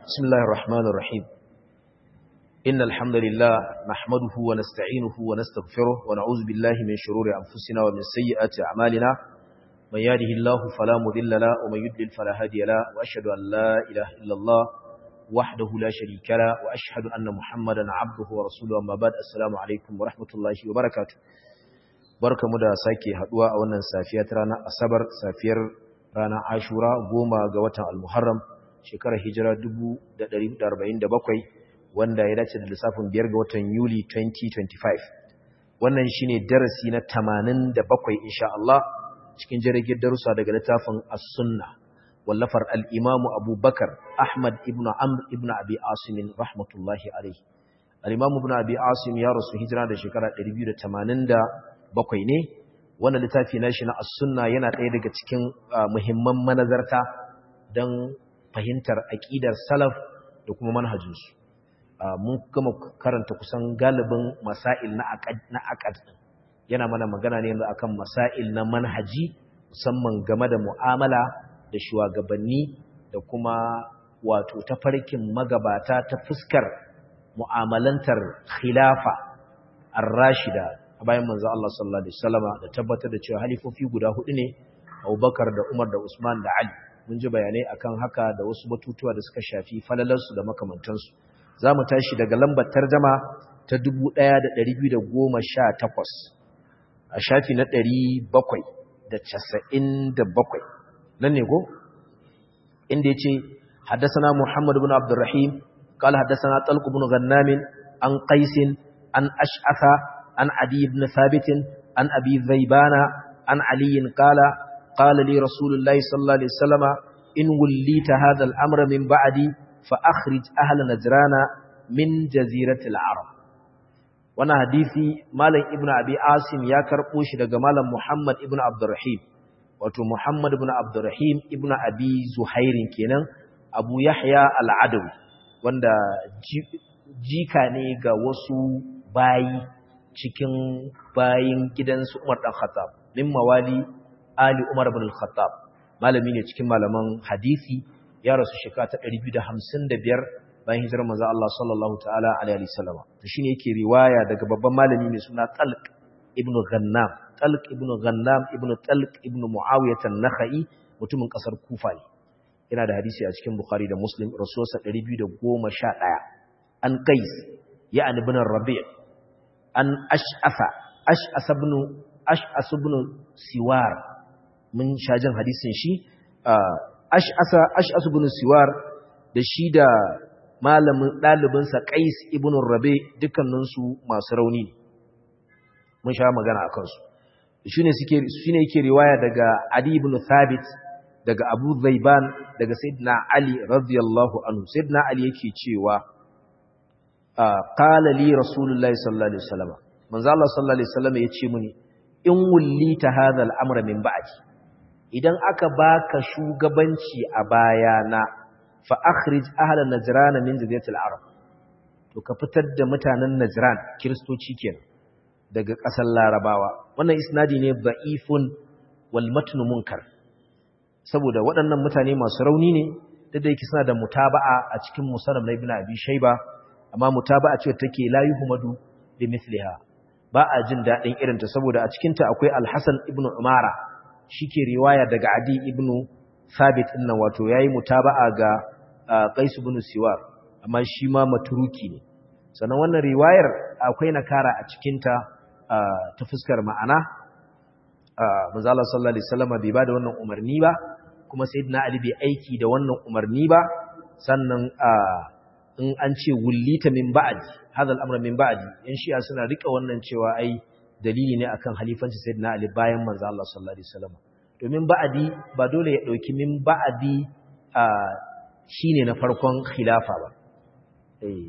بسم الله الرحمن الرحيم إن الحمد لله نحمده ونستعينه ونستغفره ونعوذ بالله من شرور أنفسنا ومن سيئات أعمالنا من يهده الله فلا مضل له ومن يضلل فلا هادي له وأشهد أن لا إله إلا الله وحده لا شريك له وأشهد أن محمدا عبده ورسوله أما بعد السلام عليكم ورحمة الله وبركاته barka mu da sake haduwa a wannan safiya ta ranar asabar safiyar ranar ashura goma ga watan al-muharram shekarar hijira 1447 wanda ya dace da lissafin biyar ga watan yuli 2025 wannan shine darasi na 87 insha Allah cikin jirgin darussa daga littafin as-sunna wallafar al-imam abubakar ahmad ibn amr ibn abi asim rahmatullahi alayhi al-imam ibn abi asim ya rasu hijira da shekara 280 bakwai ne wannan littafi na shi na as-sunna yana ɗaya daga cikin muhimman manazarta don fahimtar aƙidar salaf da kuma manhajinsu mun gama karanta kusan galibin masail na aqad yana mana magana ne yanzu akan masail na manhaji musamman game da mu'amala da shugabanni da kuma wato tafarkin magabata ta fuskar mu'amalantar khilafa ar-rashida bayan manzo Allah sallallahu alaihi wasallama da tabbatar da cewa halifofi guda hudu ne Abubakar da Umar da Usman da Ali mun ji bayanai akan haka da wasu batutuwa da suka shafi falalarsu da makamantansu zamu tashi daga lambar tarjuma ta 1218 a shafi na 797 nan ne ko inda yace حدثنا محمد بن عبد الرحيم قال حدثنا طلق بن غنام عن قيس عن أشعث عن عدي بن ثابت عن أبي ذيبان عن علي قال قال لي رسول الله صلى الله عليه وسلم إن وليت هذا الأمر من بعدي فأخرج أهل نجران من جزيرة العرب وانا حديثي مالا ابن أبي عاصم يا كربوش دقى مالا محمد ابن عبد الرحيم wato Muhammad ibn Abdurrahim ibn Abi Zuhair kenan Abu Yahya al-Adawi wanda jika ne ga wasu bayi cikin bayin gidansu Umar dan Khattab min mawali Ali Umar ibn al-Khattab malami ne cikin malaman hadisi ya rasu shekara ta 255 bayan hijirar manzo Allah sallallahu ta'ala alaihi wasallam to shine yake riwaya daga babban malami mai suna Talq ibn Ghannam Talq ibn Ghannam ibn Talq ibn Muawiyah an-Nakhai mutumin kasar Kufa ne yana da hadisi a cikin Bukhari da Muslim rasulullah 211 an Qais ya ibn Rabi' an ash'afa ash'as ibn ash'as ibn siwar mun shajin hadisin shi ash'asa ash'as ibn siwar da shi da malamin dalibin sa qais ibn rabi dukkanin su masu rauni mun sha magana akan su shine suke shine yake riwaya daga ali ibn thabit daga abu zaiban daga sayyidina ali radiyallahu anhu sayyidina ali yake cewa qala li rasulullahi sallallahu alaihi wasallam manzo Allah sallallahu alaihi wasallam yace muni in wullita hadha al-amra min ba'di idan aka baka shugabanci a bayana fa akhrij ahla najran min jaziratil arab to ka fitar da mutanen najran kristoci kenan daga ƙasar larabawa wannan isnadi ne da'ifun wal matn munkar saboda waɗannan mutane masu rauni ne da yake suna da mutaba'a a cikin musannaf na ibn abi shayba amma mutaba'a ce take la yuhmadu bi mithliha ba a jin dadin irin ta saboda a cikin ta akwai al-Hasan ibn Umara shike riwaya daga Adi ibn Thabit din nan wato yayi mutaba'a ga Qais ibn Siwar amma shi ma matruki ne sannan wannan riwayar akwai nakara a cikin ta ta fuskar ma'ana manzo Allah sallallahu alaihi wasallam bai bada wannan umarni ba kuma sayyidina Ali bai aiki da wannan umarni ba sannan in an ce wullita min ba'di hadha al-amr min ba'di yan shi'a suna rika wannan cewa ai dalili ne akan halifanci sayyidina ali bayan manzo Allah sallallahu alaihi wasallam domin ba'di ba dole ya dauki min ba'di shine na farkon khilafa ba eh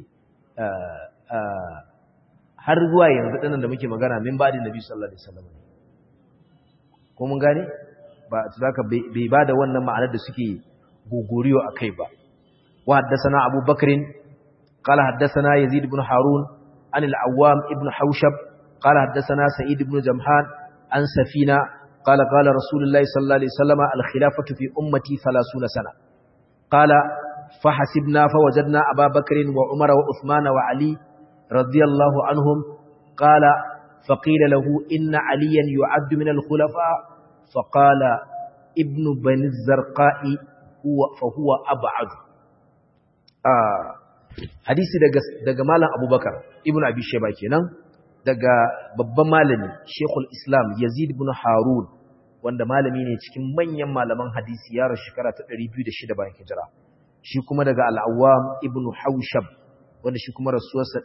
har zuwa yanzu dinan da muke magana min ba'di nabi sallallahu alaihi wasallam ko mun gane ba zaka bai bada wannan ma'anar da suke gogoriyo akai ba وحدثنا أبو بكر قال حدثنا يزيد بن هارون عن العوام ابن حوشب قال حدثنا سعيد بن جمحان عن سفينة قال قال رسول الله صلى الله عليه وسلم الخلافة في أمتي ثلاثون سنة قال فحسبنا فوجدنا أبا بكر وعمر وعثمان وعلي رضي الله عنهم قال فقيل له إن عليا يعد من الخلفاء فقال ابن بني الزرقاء هو فهو أبعد آه hadisi daga daga malam Abubakar ibn Abi Shayba kenan daga babban malami Sheikhul Islam Yazid ibn Harun wanda malami ne cikin manyan malaman hadisi ya rasu shekara ta 206 bayan hijira shi kuma daga Al-Awwam ibn Hawshab wanda shi kuma rasuwarsa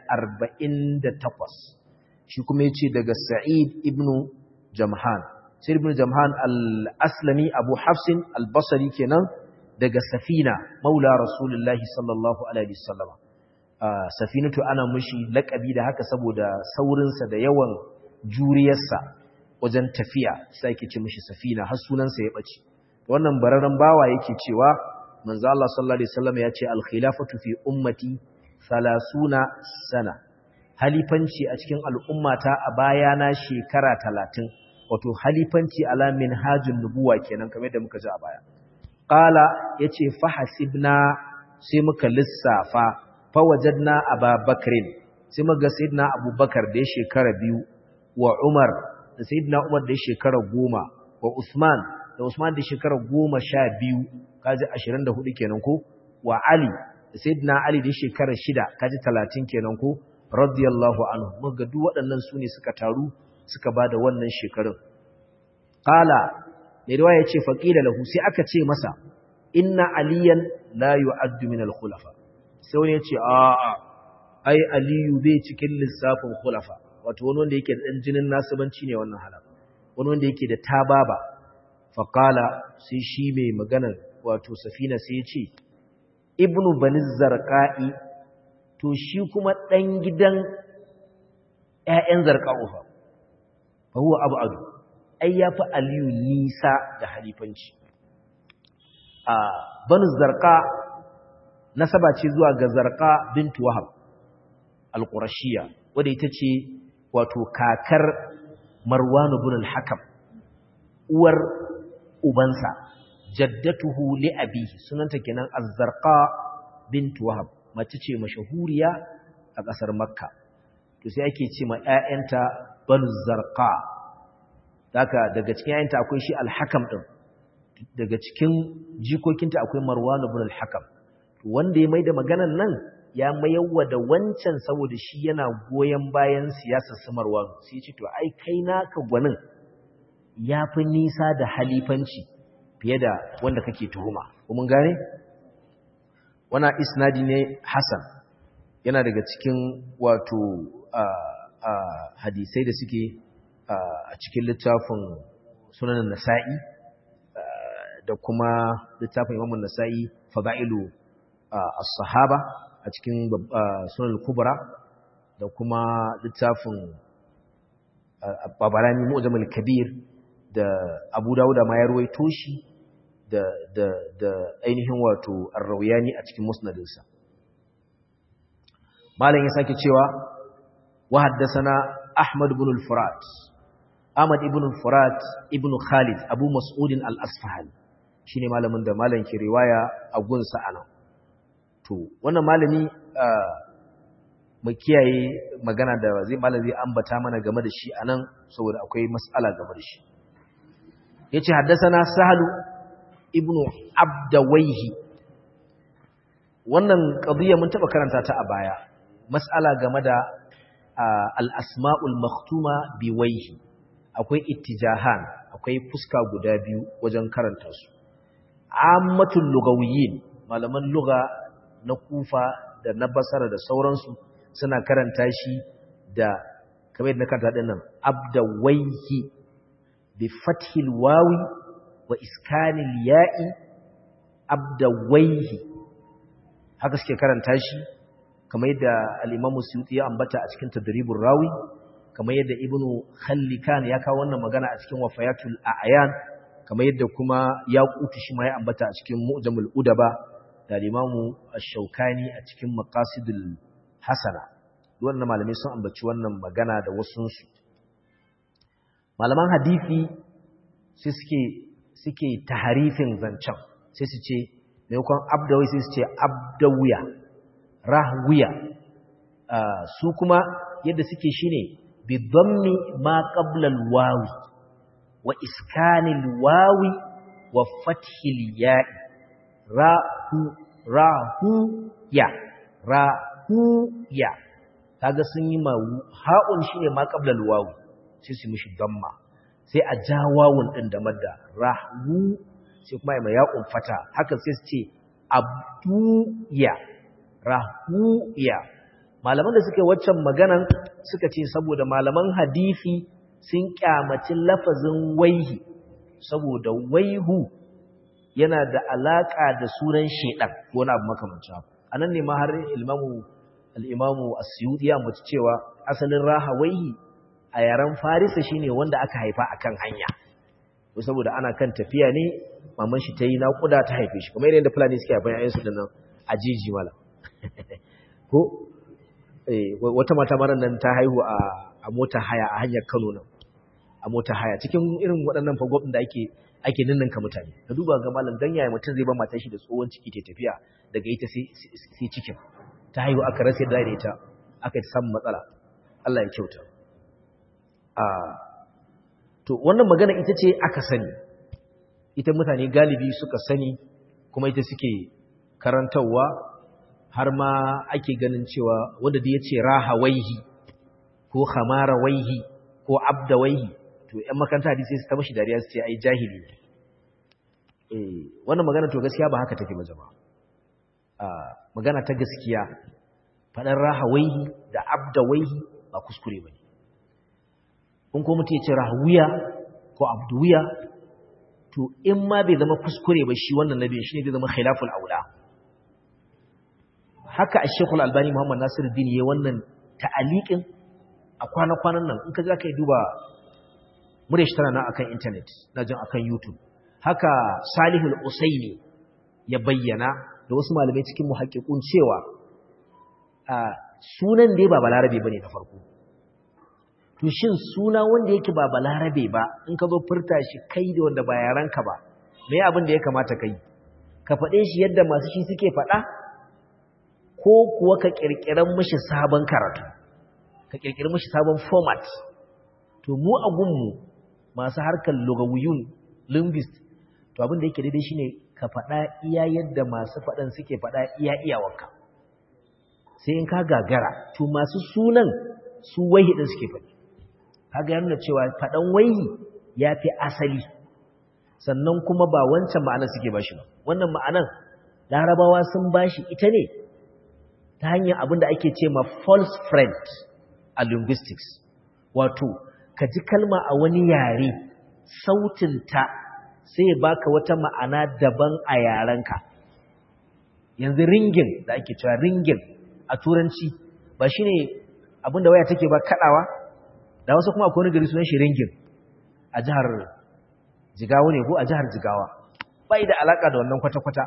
148 shi kuma yace daga Sa'id ibn Jamhan Sa'id ibn Jamhan al-Aslami Abu Hafsin al-Basri kenan daga Safina maula Rasulullahi sallallahu alaihi wasallam Safinatu ana mushi lakabi da haka saboda saurinsa da yawan juriyarsa wajen tafiya sai yake ce mushi Safina har sunansa ya bace wannan bararren bawa yake cewa manzo Allah sallallahu alaihi wasallam ya ce al-khilafatu fi ummati 30 sana halifanci a cikin al'ummata a bayana shekara 30 wato halifanci ala minhajun nubuwa kenan kamar yadda muka ji a baya qala yace fa hasibna sai muka lissafa fa wajadna ababakrin sai muka ga sayyidina abubakar da ya shekara biyu wa umar da sayyidina umar da ya shekara goma wa usman da usman da ya shekara goma sha biyu kaji 24 kenan ko wa ali da sayyidina ali da ya shekara shida kaji 30 kenan ko radiyallahu anhu muka duk waɗannan su ne suka taru suka bada wannan shekarun qala mai riwaya yace faqila lahu sai aka ce masa inna aliyan la yu'addu min al-khulafa sai wani yace a a ai aliyu bai cikin lissafin khulafa wato wani wanda yake da dan jinin nasibanci ne wannan halaka wani wanda yake da tababa faqala sai shi mai magana wato safina sai ya ce ibnu bani zarqa'i to shi kuma dan gidan ƴaƴan zarqa'u fa fa huwa ab'adu ai yafi aliyu nisa da halifanci a bani zarqa nasaba ce zuwa ga zarqa bintu wahab al-qurashiyya wadda ita ce wato kakar marwan ibn al-hakam uwar ubansa jaddatuhu li abihi sunanta kenan az-zarqa bint wahab mace ce mashahuriya a kasar makka to sai ake ce ma ƴaƴanta banu zarqa daga daga cikin ƴaƴanta akwai shi al-hakam din daga cikin jikokinta akwai marwan ibn al-hakam wanda ya maida maganan nan ya mayarwa da wancan saboda shi yana goyen bayan siyasar samarwa sai ya ce to ai kai naka gwanin ya fi nisa da halifanci fiye da wanda kake tuhuma mun gane wana isnadi ne hasan yana daga cikin wato hadisai da suke a cikin littafin sunanin nasa'i da kuma littafin imamun nasa'i fada'ilu as-sahaba a cikin sunan kubra da kuma littafin babarani mu'jamul kabir da abu dawuda ma ya ruwaito shi da da da ainihin wato ar-rawiyani a cikin musnadinsa malam ya sake cewa wa haddathana ahmad ibn al-furat ahmad ibn al-furat ibn khalid abu mas'ud al-asfahani shine malamin da malam ke riwaya a gunsa anan to wannan malami mu kiyaye magana da zai malam zai ambata mana game da shi anan saboda akwai mas'ala game da shi yace haddathana sahlu ibnu abdawaihi wannan qadiya mun taba karanta ta a baya mas'ala game da al-asma'ul makhtuma biwaihi akwai ittijahan akwai fuska guda biyu wajen karanta su ammatul lugawiyyin malaman lugha na kufa da na basara da sauransu suna karanta shi da kamar yadda na karanta din nan abdawaihi bi fathil wawi wa iskanil ya'i abdawaihi haka suke karanta shi kamar yadda al-Imam Suyuti ya ambata a cikin Tadribur Rawi kamar yadda Ibn Khallikan ya kawo wannan magana a cikin Wafayatul A'yan kamar yadda kuma Yaqutu shi ma ya ambata a cikin Mu'jamul Udaba da al-Imam Ash-Shawkani a cikin Maqasidul Hasana wannan malamai sun ambaci wannan magana da wasunsu malaman hadisi sai suke suke taharifin zancen sai su ce maimakon abdawi sai su ce abdawiya rahwiya su kuma yadda suke shine bi dhammi ma qabla al-wawi wa iskanil wawi wa fathil ya'i rahu rahu ya rahu ya kaga sun yi ma ha'un shine ma qabla al-wawi sai su mishi damma sai a ja wawun din da madda rahu sai kuma ya ya'un fata haka sai su ce abduya rahuya malaman da suke waccan maganan suka ce saboda malaman hadisi sun kyamaci lafazin waihi saboda waihu yana da alaka da sunan shedan ko na abu makamancin haka anan ne ma har ilmamu al-imamu as-suyuti ya mutu cewa asalin raha waihi a yaren farisa shine wanda aka haifa akan hanya ko saboda ana kan tafiya ne maman shi ta yi naƙuda ta haife shi kuma yadda fulani suke haifan yayin da nan a jiji mala ko wata mata mara nan ta haihu a mota haya a hanyar Kano nan a mota haya cikin irin waɗannan fagwabin da ake ake ninninka mutane ka duba ga malam dan yaya mutum zai ba matar shi da tsohon ciki ta tafiya daga ita sai cikin ta haihu aka rasa da ita aka yi samun matsala Allah ya kyauta a to wannan magana ita ce aka sani ita mutane galibi suka sani kuma ita suke karantarwa har ma ake ganin cewa wanda da ya ce raha waihi ko hamara waihi ko abda waihi to ‘yan makaranta hadisi su ta mashi dariya su ce ai jahili ne wannan magana to gaskiya ba haka take ba jama'a magana ta gaskiya faɗar raha waihi da abda waihi ba kuskure ba ne in ko mutum ya ce rahawiya ko abduwiya to in ma bai zama kuskure ba shi wannan nabi shi ne zai zama khilaful aula haka a shekul albani muhammad nasir din ya wannan ta'aliƙin a kwana-kwanan nan in ka za ka yi duba murya shi tana na akan intanet na jin akan youtube haka salihul usaini ya bayyana da wasu malamai cikin muhakkikun cewa sunan dai ba balarabe ba ne na farko to shin suna wanda yake ba balarabe ba in ka zo furta shi kai da wanda ba yaranka ba me abin da ya kamata kai ka faɗe shi yadda masu shi suke faɗa ko kuwa ka ƙirƙirar mishi sabon karatu ka ƙirƙiri mishi sabon format to mu a gunmu masu harkar lugawiyun linguist to abin da yake daidai shine ka faɗa iya yadda masu faɗan suke faɗa iya iyawarka sai in ka gagara to masu sunan su wahi ɗin suke faɗi kaga yana cewa faɗan waihi ya fi asali sannan kuma ba wancan ma'anar suke bashi ba wannan ma'anar larabawa sun bashi ita ne ta hanyar abin da ake ce ma false friend a linguistics wato ka ji kalma a wani yare sautinta sai ya baka wata ma'ana daban a yarenka yanzu ringin da ake cewa ringin a turanci ba shine abin da waya take ba kadawa da wasu kuma akwai wani gari sunan shi ringin a jihar jigawa ne ko a jihar jigawa bai da alaka da wannan kwata-kwata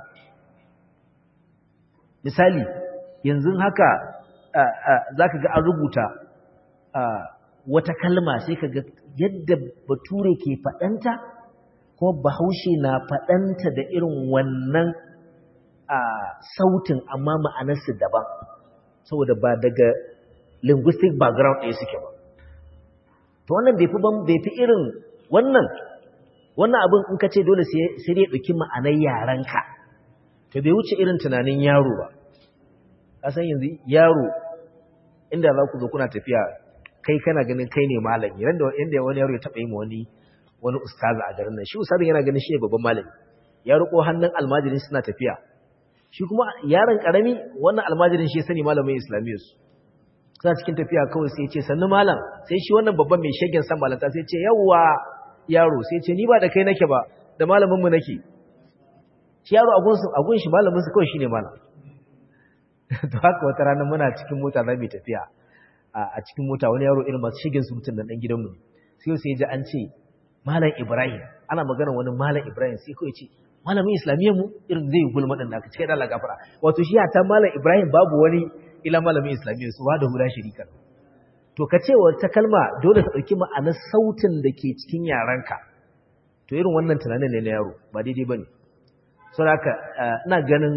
misali yanzu haka za ka ga an rubuta wata kalma sai ka ga yadda bature ke faɗanta kuma bahaushe na faɗanta da irin wannan sautin amma ma'anarsu daban saboda ba daga linguistic background ɗaya suke ba to wannan bai fi bai fi irin wannan wannan abin in ka ce dole sai dai ɗauki ma'anar yarenka to bai wuce irin tunanin yaro ba ka san yanzu yaro inda za ku zo kuna tafiya kai kana ganin kai ne malami yanda inda wani yaro ya taɓa yi ma wani wani ustaza a garin nan shi ustazin yana ganin shi ne babban malami ya riko hannun almajirin suna tafiya shi kuma yaron karami wannan almajirin shi ya sani malamin islamiyyar su suna cikin tafiya kawai sai ce sannu malam sai shi wannan babban mai shagen san malanta sai ce yawwa yaro sai ce ni ba da kai nake ba da malamin mu nake shi yaro a gun shi malamin su kawai shine malam to haka wata rana muna cikin mota za mu tafiya a cikin mota wani yaro irin masu shagen surutun nan dan gidanmu ne sai sai ji an ce malam ibrahim ana magana wani malam ibrahim sai kawai ce malamin islamiyyar mu irin zai gulma din naka cikin Allah gafara wato shi ta malam ibrahim babu wani ila malamin islamiyyar su ba da hura shirika to ka ce wata kalma dole ka dauki ma'anar sautin da ke cikin yaranka to irin wannan tunanin ne na yaro ba daidai bane saboda ina ganin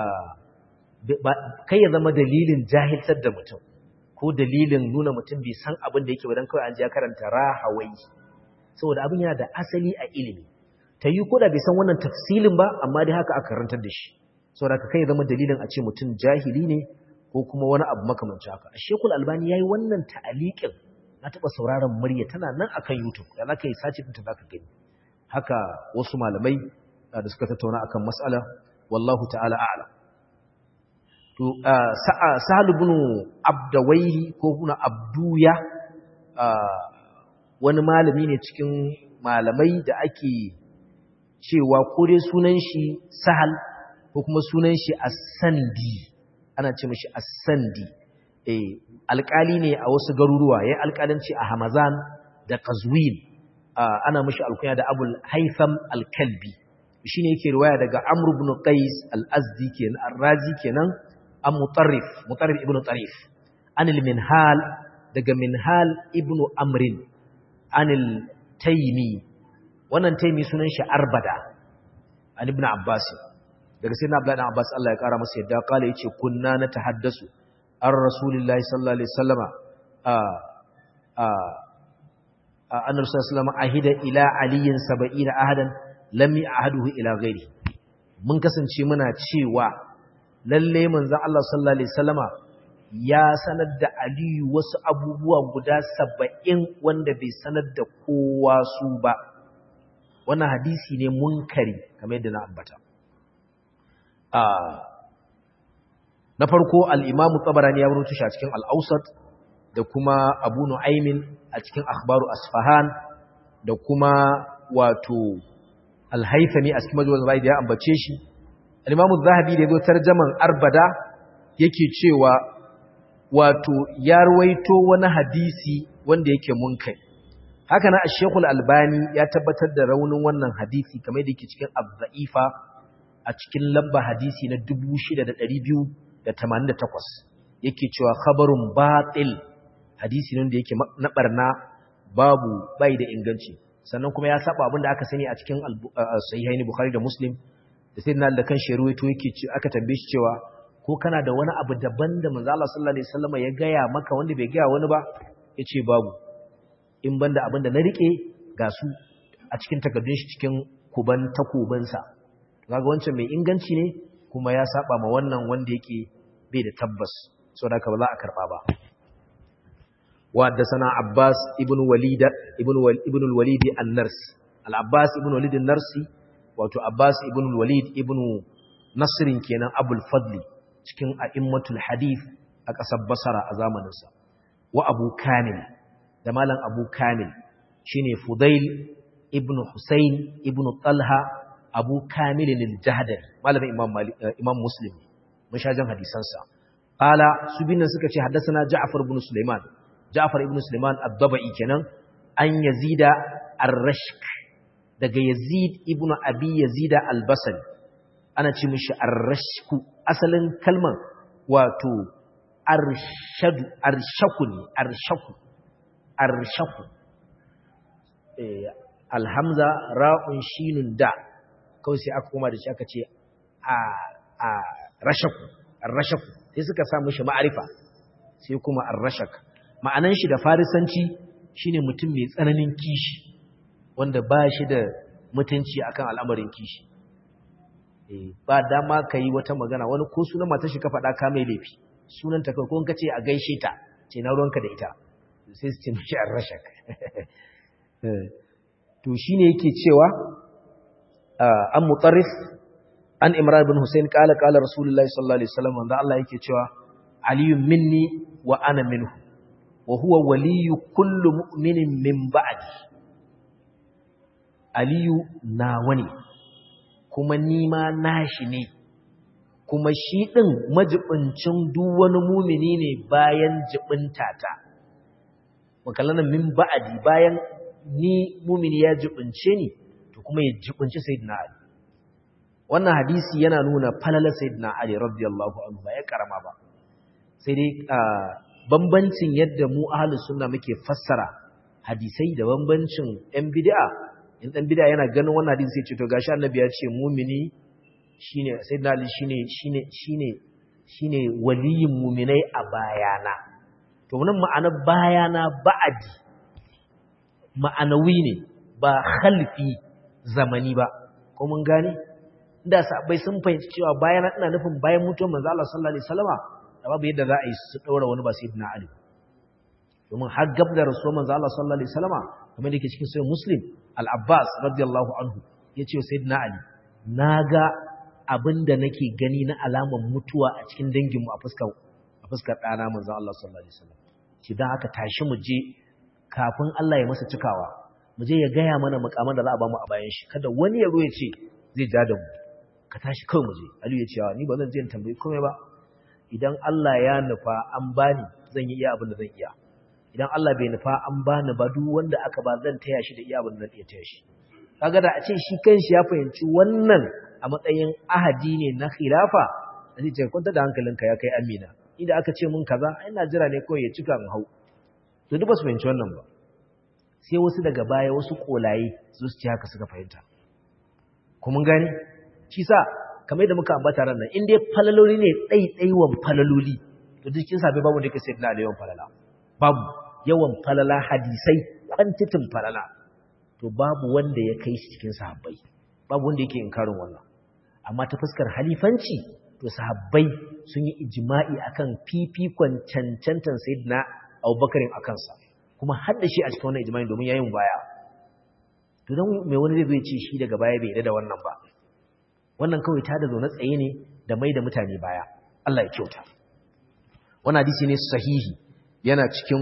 kai ya zama dalilin jahiltar da mutum ko dalilin nuna mutum bai san abin da yake wadan kawai an ji ya karanta rahawai saboda abin yana da asali a ilimi ta yi ko da bai san wannan tafsilin ba amma dai haka aka karantar da shi saboda kai ya zama dalilin a ce mutum jahili ne ko kuma wani abu makamancin haka a shekul albani ya yi wannan ta'aliƙin na taɓa sauraron murya tana nan akan youtube da za ka yi sace ɗinta za ka gani haka wasu malamai da suka tattauna akan mas'ala wallahu ta'ala a'lam to sahal ibn abdawaihi ko kuna abduya wani malami ne cikin malamai da ake cewa ko dai sunan shi sahal ko kuma sunan shi as-sandi ana ce mishi as-sandi eh alƙali ne a wasu garuruwa yayin alƙalanci a Hamazan da Qazwin ana mishi alkunya da Abul Haytham al-Kalbi shine yake riwaya daga Amr ibn Qais al-Azdi kenan ar-Razi kenan an Mutarrif Mutarrif ibn Tarif anil Minhal daga Minhal ibn Amrin anil Taymi wannan Taymi sunan shi Arbada an ibn Abbas daga sayyidina Abdullah ibn Abbas Allah ya kara masa yadda kala yace kunna na tahaddasu ar rasulillahi sallallahu alaihi wasallama a a annabi sallallahu alaihi wasallama ahida ila aliyin 70 ahadan lam ya'haduhu ila ghairi mun kasance muna cewa lalle manzon Allah sallallahu alaihi wasallama ya sanar da Aliyu wasu abubuwa guda 70 wanda bai sanar da kowa su ba wannan hadisi ne munkari kamar yadda na ambata na farko al'imamu tsabarani ya rutu shi a cikin al'ausat da kuma abu nu'aimin a cikin akhbaru asfahan da kuma wato alhaifami a cikin majalisar bai da ya ambace shi al'imamu zahabi da ya zo tarjaman arbada yake cewa wato ya ruwaito wani hadisi wanda yake munkai haka na ashekul albani ya tabbatar da raunin wannan hadisi kamar da yake cikin abza'ifa a cikin lamba hadisi na 6288 yake cewa khabarun batil hadisi ne da yake na barna babu bai da inganci sannan kuma ya saba abinda aka sani a cikin sahihaini bukhari da muslim da sai na da kan sheruwaito yake ce aka tambaye shi cewa ko kana da wani abu daban da manzo Allah sallallahu alaihi wasallam ya gaya maka wanda bai gaya wani ba yace babu in banda abinda na rike ga su a cikin takardun shi cikin kuban takubansa kaga wancan mai inganci ne kuma ya saba ma wannan wanda yake bai da tabbas saboda ka ba za a karba ba wa sana Abbas ibn Walid ibn ibn al-Walid an-Narsi al-Abbas ibn Walid an-Narsi wato Abbas ibn al-Walid ibn Nasr kenan Abul Fadli cikin a'immatul hadith a ƙasar Basra a zamanin sa wa Abu Kamil da malam Abu Kamil shine Fudail ibn Husayn ibn Talha abu kamilin al-jahdari malamin imam imam muslim mun sha jan hadisansa qala su binnan suka ce haddathana ja'far ibn sulaiman ja'far ibn sulaiman ad-dabai kenan an yazida ar-rashk daga yazid ibn abi yazida al-basri ana ce mishi ar-rashku asalin kalman wato arshadu arshaku ne arshaku arshaku eh alhamza ra'un shinun da kawai sai aka koma da shi aka ce a rashaku rashaku sai suka samu shi ma'arifa sai kuma ar-rashak ma'anan shi da farisanci shine mutum mai tsananin kishi wanda ba shi da mutunci akan al'amarin kishi eh ba dama kai wata magana wani ko sunan matar shi ka faɗa ka mai laifi sunan ta kai ko in ka ce a gaishe ta ce na ruwanka da ita sai su ce mishi ar-rashak to shine yake cewa an mutarrif an imran ibn husayn kala kala rasulullahi sallallahu alaihi wasallam wanda Allah yake cewa aliyun minni wa ana minhu wa huwa waliyyu kullu mu'minin min ba'di aliyu nawa ne kuma ni ma nashi ne kuma shi din majibincin duk wani mumini ne bayan jibintata makallana min ba'di bayan ni mumini ya jibince ni to kuma ya jibinci sayyidina Ali wannan hadisi yana nuna falalar sayyidina Ali radiyallahu anhu ba ya karama ba sai dai bambancin yadda mu ahlus sunna muke fassara hadisai da bambancin ɗan bid'a in ɗan bid'a yana ganin wannan hadisi sai ce to gashi annabi ya ce mumini shine sayyidina ali shine shine shine shine waliyin mu'minai a bayana to wannan ma'anar bayana ba'adi ma'anawi ne ba khalfi zamani ba ko mun gane da sahabbai sun fahimci cewa bayana ina nufin bayan mutuwar manzo Allah sallallahu alaihi wasallama da babu yadda za a yi su daura wani ba sayyidina ali domin har gab da rasuwar manzo Allah sallallahu alaihi wasallama kamar da yake cikin sahih muslim al-abbas radiyallahu anhu yace sayyidina ali naga abinda nake gani na alaman mutuwa a cikin danginmu a fuskar a fuskar dana manzo Allah sallallahu alaihi wasallam shi dan aka tashi mu je kafin Allah ya masa cikawa mu je ya gaya mana mukaman da za a ba mu a bayan shi kada wani ya zo ya ce zai ja da mu ka tashi kawai mu je Aliyu ya ce ni ba zan je in tambayi komai ba idan Allah ya nufa an bani zan yi iya abin da zan iya idan Allah bai nufa an bani ba duk wanda aka ba zan taya shi da iya abin da zan iya taya shi kaga da a ce shi kanshi ya fahimci wannan a matsayin ahadi ne na khilafa sai ce kwanta da hankalinka ya kai amina inda aka ce mun kaza ina jira ne kawai ya cika mu hau to duk ba su fahimci wannan ba sai wasu daga baya wasu kolaye su su ci haka suka fahimta kuma gani shi sa kamar da muka ambata ran nan in dai falaloli ne ɗaiɗaiwan falaloli to duk cikin sabai babu da yake sai na da yawan falala babu yawan falala hadisai kwantitin falala to babu wanda ya kai shi cikin sahabbai babu wanda yake inkarin wannan amma ta fuskar halifanci to sahabbai sun yi ijma'i akan fifikon cancantan sayyidina Abubakarin akan sa kuma har da shi a cikin wannan ijma'i domin yayin baya to dan mai wani zai ce shi daga baya bai da wannan ba wannan kawai ta da zaune tsaye ne da mai da mutane baya Allah ya kyauta wannan hadisi ne sahihi yana cikin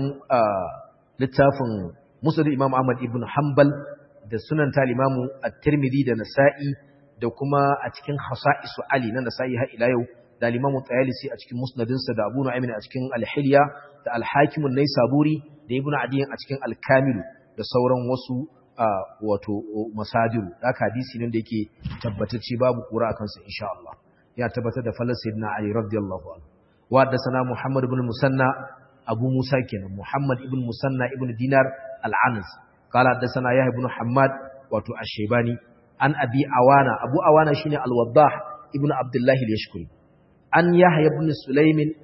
littafin Musnad Imam Ahmad ibn Hanbal da sunan ta Imam At-Tirmidhi da Nasa'i da kuma a cikin Hasa'isu Ali nan Nasa'i har ila yau da Imam Tayalisi a cikin Musnadinsa da Abu Nu'aym a cikin Al-Hilya da Al-Hakim an-Naisaburi da Ibn Adiy a cikin Al-Kamil da sauran wasu wato masadiru haka hadisi ne da yake tabbatacce babu kura akan sa insha Allah ya tabbatar da falal sayyidina Ali radiyallahu anhu wa da sana Muhammad ibn Musanna Abu Musa kenan Muhammad ibn Musanna ibn Dinar al-Anas qala da sana Yahya ibn Hammad wato Ash-Shaybani an Abi Awana Abu Awana shine al-Waddah ibn Abdullah al-Yashkuri an Yahya ibn Sulaimin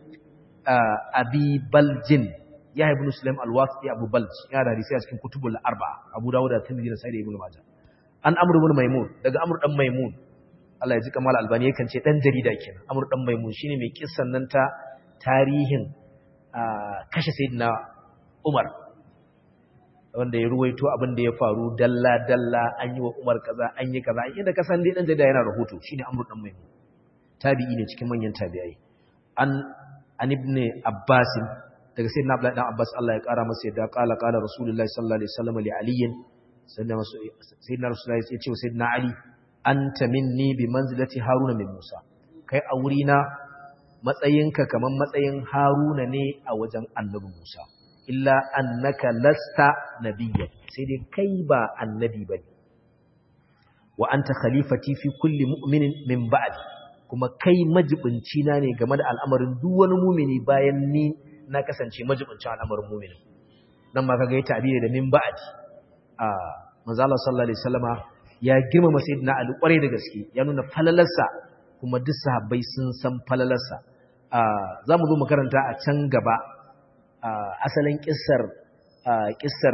Abi Baljin Yahya ibn Sulaim al-Wasiti Abu Balj ya da hadisi a cikin kutubul arba'a Abu Dawud da Tirmidhi da Sahih ibn Majah an Amr ibn Maimun daga Amr dan Maimun Allah ya ji kamal albani yakan ce dan jarida kenan Amr dan Maimun shine mai kissan nan ta tarihin kashe sayyidina Umar wanda ya ruwaito abin da ya faru dalla dalla an yi wa Umar kaza an yi kaza inda ka san dai dan jarida yana rahoto shine Amr dan Maimun tabi'i ne cikin manyan tabi'ai an an ibn Abbas daga sayyidina Abdullah dan Abbas Allah ya kara masa yadda kala kala Rasulullahi sallallahu alaihi wasallam li Ali sayyidina Rasulullahi ya ce sayyidina Ali anta minni bi manzilati Haruna min Musa kai a wurina matsayinka kaman matsayin Haruna ne a wajen Annabi Musa illa annaka lasta nabiyya sai dai kai ba annabi bane wa anta khalifati fi kulli mu'minin min ba'di kuma kai majibinci na ne game da al'amarin duk wani mumini bayan ni na kasance majibincin al'amarin mumini nan ma kaga ya tabiri da min ba'di a manzo Allah sallallahu alaihi wasallama ya girmama sayyidina Ali kwarai da gaske ya nuna falalarsa kuma duk sahabbai sun san falalarsa za mu zo mu karanta a can gaba asalin kissar kissar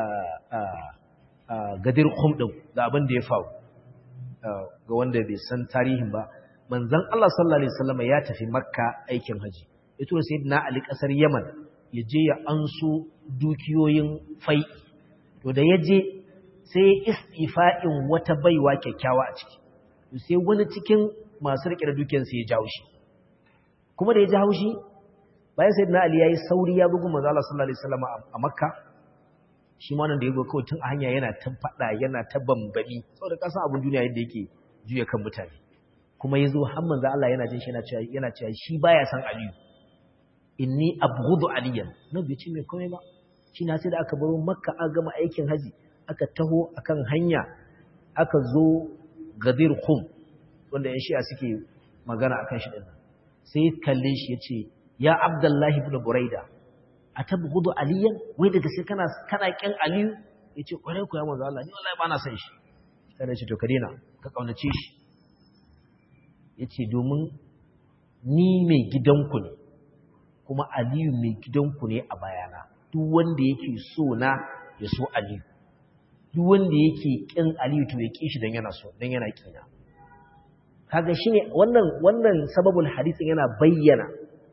gadir khum din da abin da ya faru ga wanda bai san tarihin ba manzon Allah sallallahu alaihi wasallam ya tafi makka aikin haji ya tura sayyidina ali kasar yaman ya je ya anso dukiyoyin fai to da ya je sai istifa'in wata baiwa kyakkyawa a ciki sai wani cikin masu rike da dukiyar sai ya jawo shi kuma da ya jawo shi bayan sayyidina ali yayi sauri ya bugu manzo Allah sallallahu alaihi wasallam a makka shi ma nan da yago kawai tun a hanya yana ta fada yana ta bambami saboda kasan abun duniya yadda yake juya kan mutane kuma yazo har manzo Allah yana jin shi yana cewa yana cewa shi baya san aliyu inni abghudu aliyan nan bai ce mai komai ba shi na sai da aka baro makka aka gama aikin haji aka taho akan hanya aka zo gadir khum wanda yan shi'a suke magana akan shi din sai kalle shi yace ya abdullahi ibn buraida atabghudu aliyan wai daga sai kana kana kin aliyu yace kwarai ku ya manzo Allah ni wallahi ba na san shi sai ce to ka dena ka kaunace shi yace domin ni mai gidanku ne kuma aliyu mai gidanku ne a bayana duk wanda yake so na ya so aliyu duk wanda yake kin aliyu to ya ki shi dan yana so dan yana kina kaga shine wannan wannan sababul hadisin yana bayyana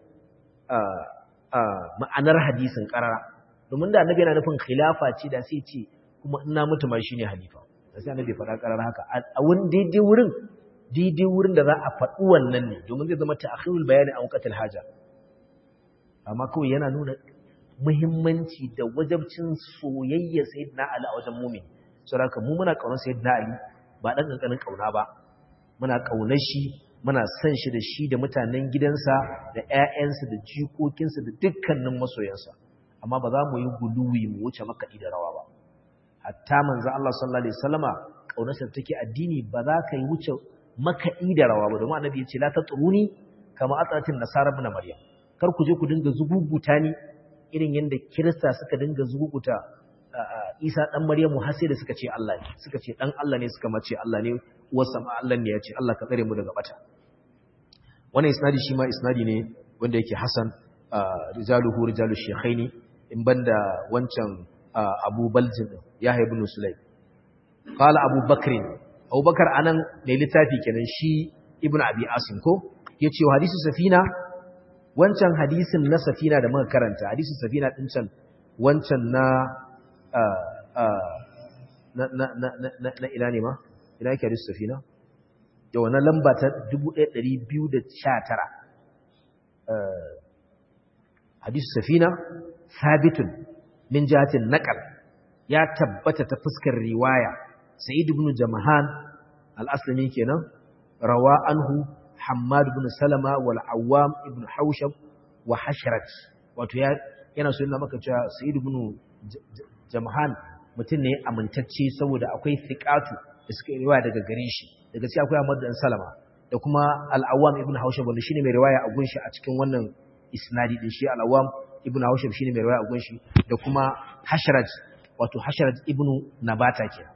ma'anar hadisin karara domin da annabi yana nufin khilafa ce da sai ce kuma ina mutu ma shine halifa da sai annabi faɗa karara haka a wani daidai wurin daidai wurin da za a faɗi wannan ne domin zai zama ta'khirul bayani a waqtil haja amma kawai yana nuna muhimmanci da wajabcin soyayya sayyidina Ali a wajen mumin saboda mu muna kaunar sayyidina Ali ba dan kankanin kauna ba muna kaunar shi muna son shi da shi da mutanen gidansa da ƴaƴansa da jikokinsa da dukkanin masoyansa amma ba za mu yi guluwi mu wuce makaɗi da rawa ba hatta manzo Allah sallallahu alaihi wasallama kaunarsa take addini ba za ka yi wuce makaɗi da rawa ba domin annabi ya ce la tatruni kama atatin nasara ibn maryam kar ku je ku dinga zuguguta ni irin yanda kirista suka dinga zuguguta Isa dan Maryamu har sai da suka ce Allah ne suka ce dan Allah ne suka mace Allah ne uwarsa ma Allah ne ya ce Allah ka tsare mu daga bata wannan isnadi shi ma isnadi ne wanda yake hasan rijaluhu rijalu shaykhaini in banda wancan Abu Baljin Yahya ibn Sulaym qala Abu Bakr Abu Bakar anan mai littafi kenan shi Ibn Abi Asim ko yace hadisi safina wancan hadisin na safina da muka karanta hadisin safina din can wancan na na na na na ina ne ma ina yake hadisin safina da wannan lamba ta 1219 hadisin safina sabitun min jihatin naqal ya tabbata ta fuskar riwaya sa'id ibn jamahan al-aslami kenan rawa anhu hammad ibn salama wal awwam ibn haushab wa hashrat wato ya yana so yana maka cewa sa'id ibn jamahan mutum ne amintacce saboda akwai thiqatu da suka riwaya daga gare shi daga cikin akwai Ahmad dan Salama da kuma al-awwam ibn haushab wanda shine mai riwaya a gunshi a cikin wannan isnadi din shi al-awwam ibn haushab shine mai riwaya a gunshi da kuma hashrat wato hashrat ibn nabata kenan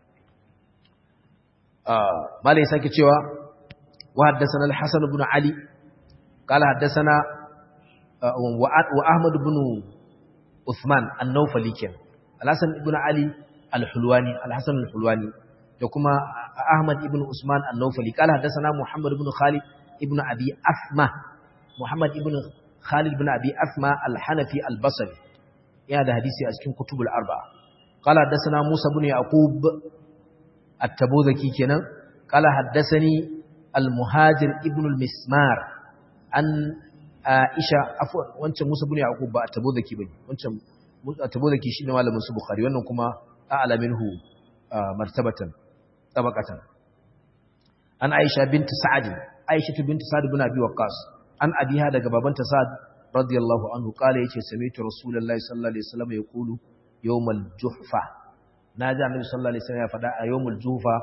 malai sake cewa wa haddathana al-hasan ibn ali qala haddathana wa ahmad ibn uthman an-nawfali ken al-hasan ibn ali al-hulwani al-hasan al-hulwani da kuma ahmad ibn usman an-nawfali qala haddathana muhammad ibn khalid ibn abi asma muhammad ibn khalid ibn abi asma al-hanafi al-basri yana da hadisi a cikin kutubul arba'a qala haddathana musa ibn yaqub التبوذكي كنا قال حدثني المهاجر ابن المسمار عن عائشة عفوا wancan Musa ibn Yaqub ba at-Tabuzaki bane wancan at-Tabuzaki shine malamin su Bukhari wannan kuma a'la minhu martabatan tabaqatan an Aisha bint Sa'd Aisha bint Sa'd ibn Abi Waqqas an abiha daga babanta Sa'd radiyallahu anhu kale yace sami'tu Rasulullahi sallallahu alaihi wasallam yaqulu yawmal juhfa na ji annabi sallallahu alaihi wasallam ya faɗa a yawmul jufa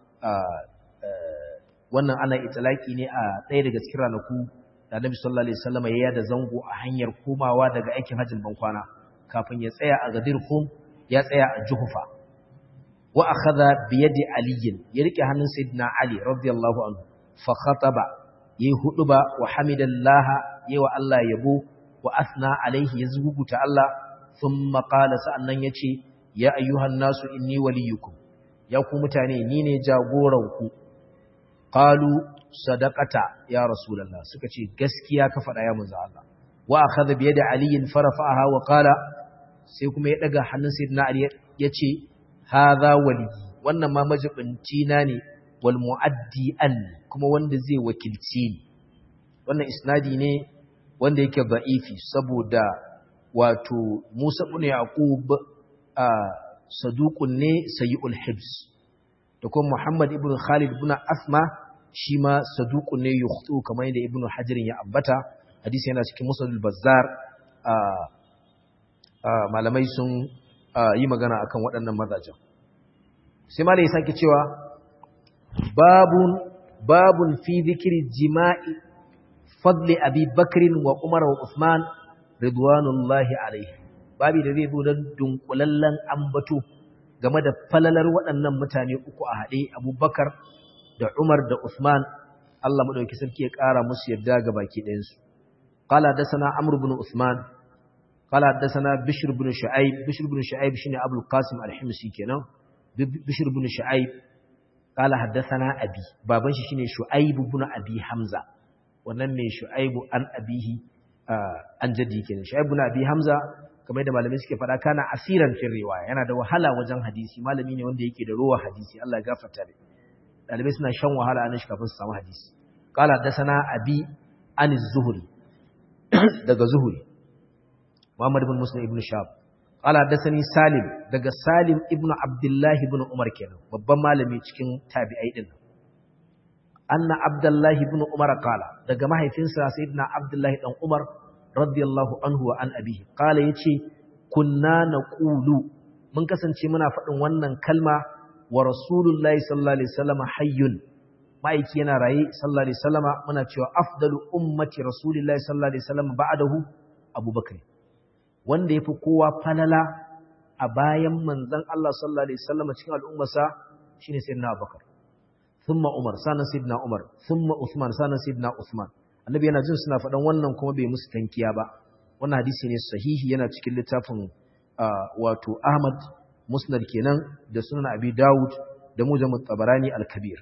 wannan ana itlaki ne a ɗaya daga cikin ranaku da annabi sallallahu alaihi wasallam ya yada zango a hanyar komawa daga aikin hajjin bankwana kafin ya tsaya a gadir kum ya tsaya a juhufa wa akhadha bi yadi ali ya rike hannun sayyidina ali radiyallahu anhu fa khataba yayi huduba wa hamidallaha yayi wa Allah yabo wa asna alaihi ya zuguta Allah thumma qala sa'annan yace ya ayyuhan nasu inni waliyukum ya ku mutane ni ne jagoranku qalu sadaqata ya rasulullah suka ce gaskiya ka faɗa ya manzo Allah wa akhadha bi yadi ali farafa'aha wa qala sai kuma ya daga hannun sayyidina ali yace hadha wali wannan ma majibinci na ne wal muaddi an kuma wanda zai wakilci ni wannan isnadi ne wanda yake da'ifi saboda wato Musa ibn Yaqub saduqun ne sayyul hibs da kuma Muhammad ibn Khalid ibn Asma shi ma saduqun ne yukhtu kamar yadda Ibn Hajar ya ambata hadisi yana cikin Musnad al-Bazzar malamai sun yi magana akan waɗannan mazajen sai malai ya sake cewa babun babun fi dhikri jima'i fadli Abi Bakr wa Umar wa Uthman ridwanullahi alaihi babi da zai zo don dunkulallen ambato game da falalar waɗannan mutane uku a haɗe abubakar da umar da usman Allah madauki sarki ya ƙara musu yadda ga baki ɗayan su qala hadathana amr ibn usman qala hadathana bishr ibn shu'aib bishr ibn shu'aib shine abul qasim al-himsi kenan bishr ibn shu'aib qala hadathana abi baban shi shine shu'aib ibn abi hamza wannan mai shu'aib an abihi an jadi kenan shu'aib ibn abi hamza kamar da malamai suke faɗa kana asiran fin riwaya yana da wahala wajen hadisi malami ne wanda yake da ruwa hadisi Allah ya gafarta da dalibai suna shan wahala a shi kafin su samu hadisi qala hadathana abi an az-zuhri daga zuhri Muhammad ibn Muslim ibn Shab qala hadathani Salim daga Salim ibn Abdullah ibn Umar kenan babban malami cikin tabi'ai din anna Abdullah ibn Umar qala daga mahaifinsa sayyidina Abdullah dan Umar radiyallahu anhu wa an abihi qala yace kunna naqulu mun kasance muna faɗin wannan kalma wa rasulullahi sallallahu alaihi wasallam hayyun ma'aiki yana raye sallallahu alaihi wasallama muna cewa afdalu ummati rasulillahi sallallahu alaihi wasallam ba'dahu abubakar wanda yafi kowa falala a bayan manzon Allah sallallahu alaihi wasallama cikin al'ummarsa shine sayyidina abubakar thumma umar sanan sayyidina umar thumma usman sanan sayyidina usman annabi yana jin suna faɗan wannan kuma bai musu tankiya ba wannan hadisi ne sahihi yana cikin littafin wato ahmad musnad kenan da sunan abi dawud da mujammu tabarani al-kabir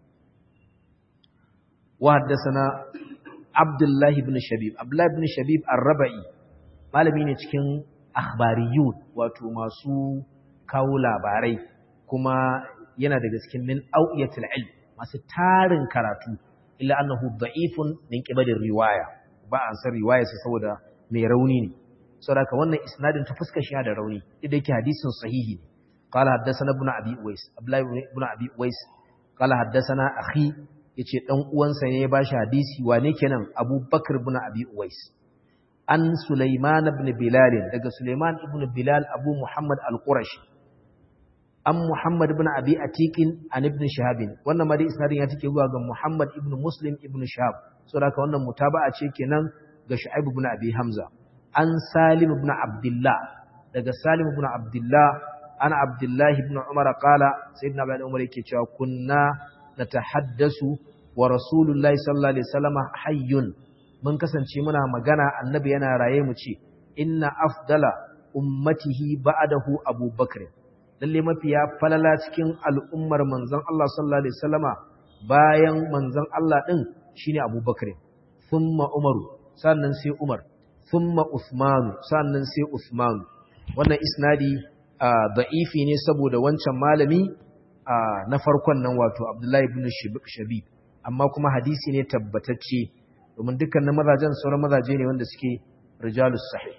wa haddathana abdullahi ibn shabib abdullahi ibn shabib ar-rabai malami ne cikin akhbariyun wato masu kawo labarai kuma yana daga cikin min awiyatul ilm masu tarin karatu illa annahu da'ifun min qibalir riwaya ba an san riwaya sa saboda mai rauni ne saboda wannan isnadin ta fuskar shi da rauni idan yake hadisin sahihi ne qala haddathana ibn abi uwais abdullahi ibn abi uwais qala haddathana akhi yace dan uwansa ne ya bashi hadisi wane kenan abubakar ibn abi uwais an sulaiman ibn bilal daga sulaiman ibn bilal abu muhammad al-qurashi an Muhammad ibn Abi Atiqin an ibn Shihab wannan ma dai isnadin ya take zuwa ga Muhammad ibn Muslim ibn Shihab saboda haka wannan mutaba'a ce kenan ga Shu'aib ibn Abi Hamza an Salim ibn Abdullah daga Salim ibn Abdullah ana Abdullah ibn Umar qala sayyidina Abdullah Umar yake cewa kunna natahaddasu wa Rasulullahi sallallahu alaihi wasallam hayyun mun kasance muna magana annabi yana raye mu ce inna afdala ummatihi ba'dahu Abu Bakr lalle mafiya falala cikin al'ummar manzon Allah sallallahu alaihi wasallama bayan manzon Allah din shine Abu Bakr thumma Umar sannan sai Umar thumma Uthman sannan sai Uthman wannan isnadi da'ifi ne saboda wancan malami na farkon nan wato Abdullahi ibn Shabib amma kuma hadisi ne tabbatacce domin dukkanin mazajen sauran mazaje ne wanda suke rijalus sahih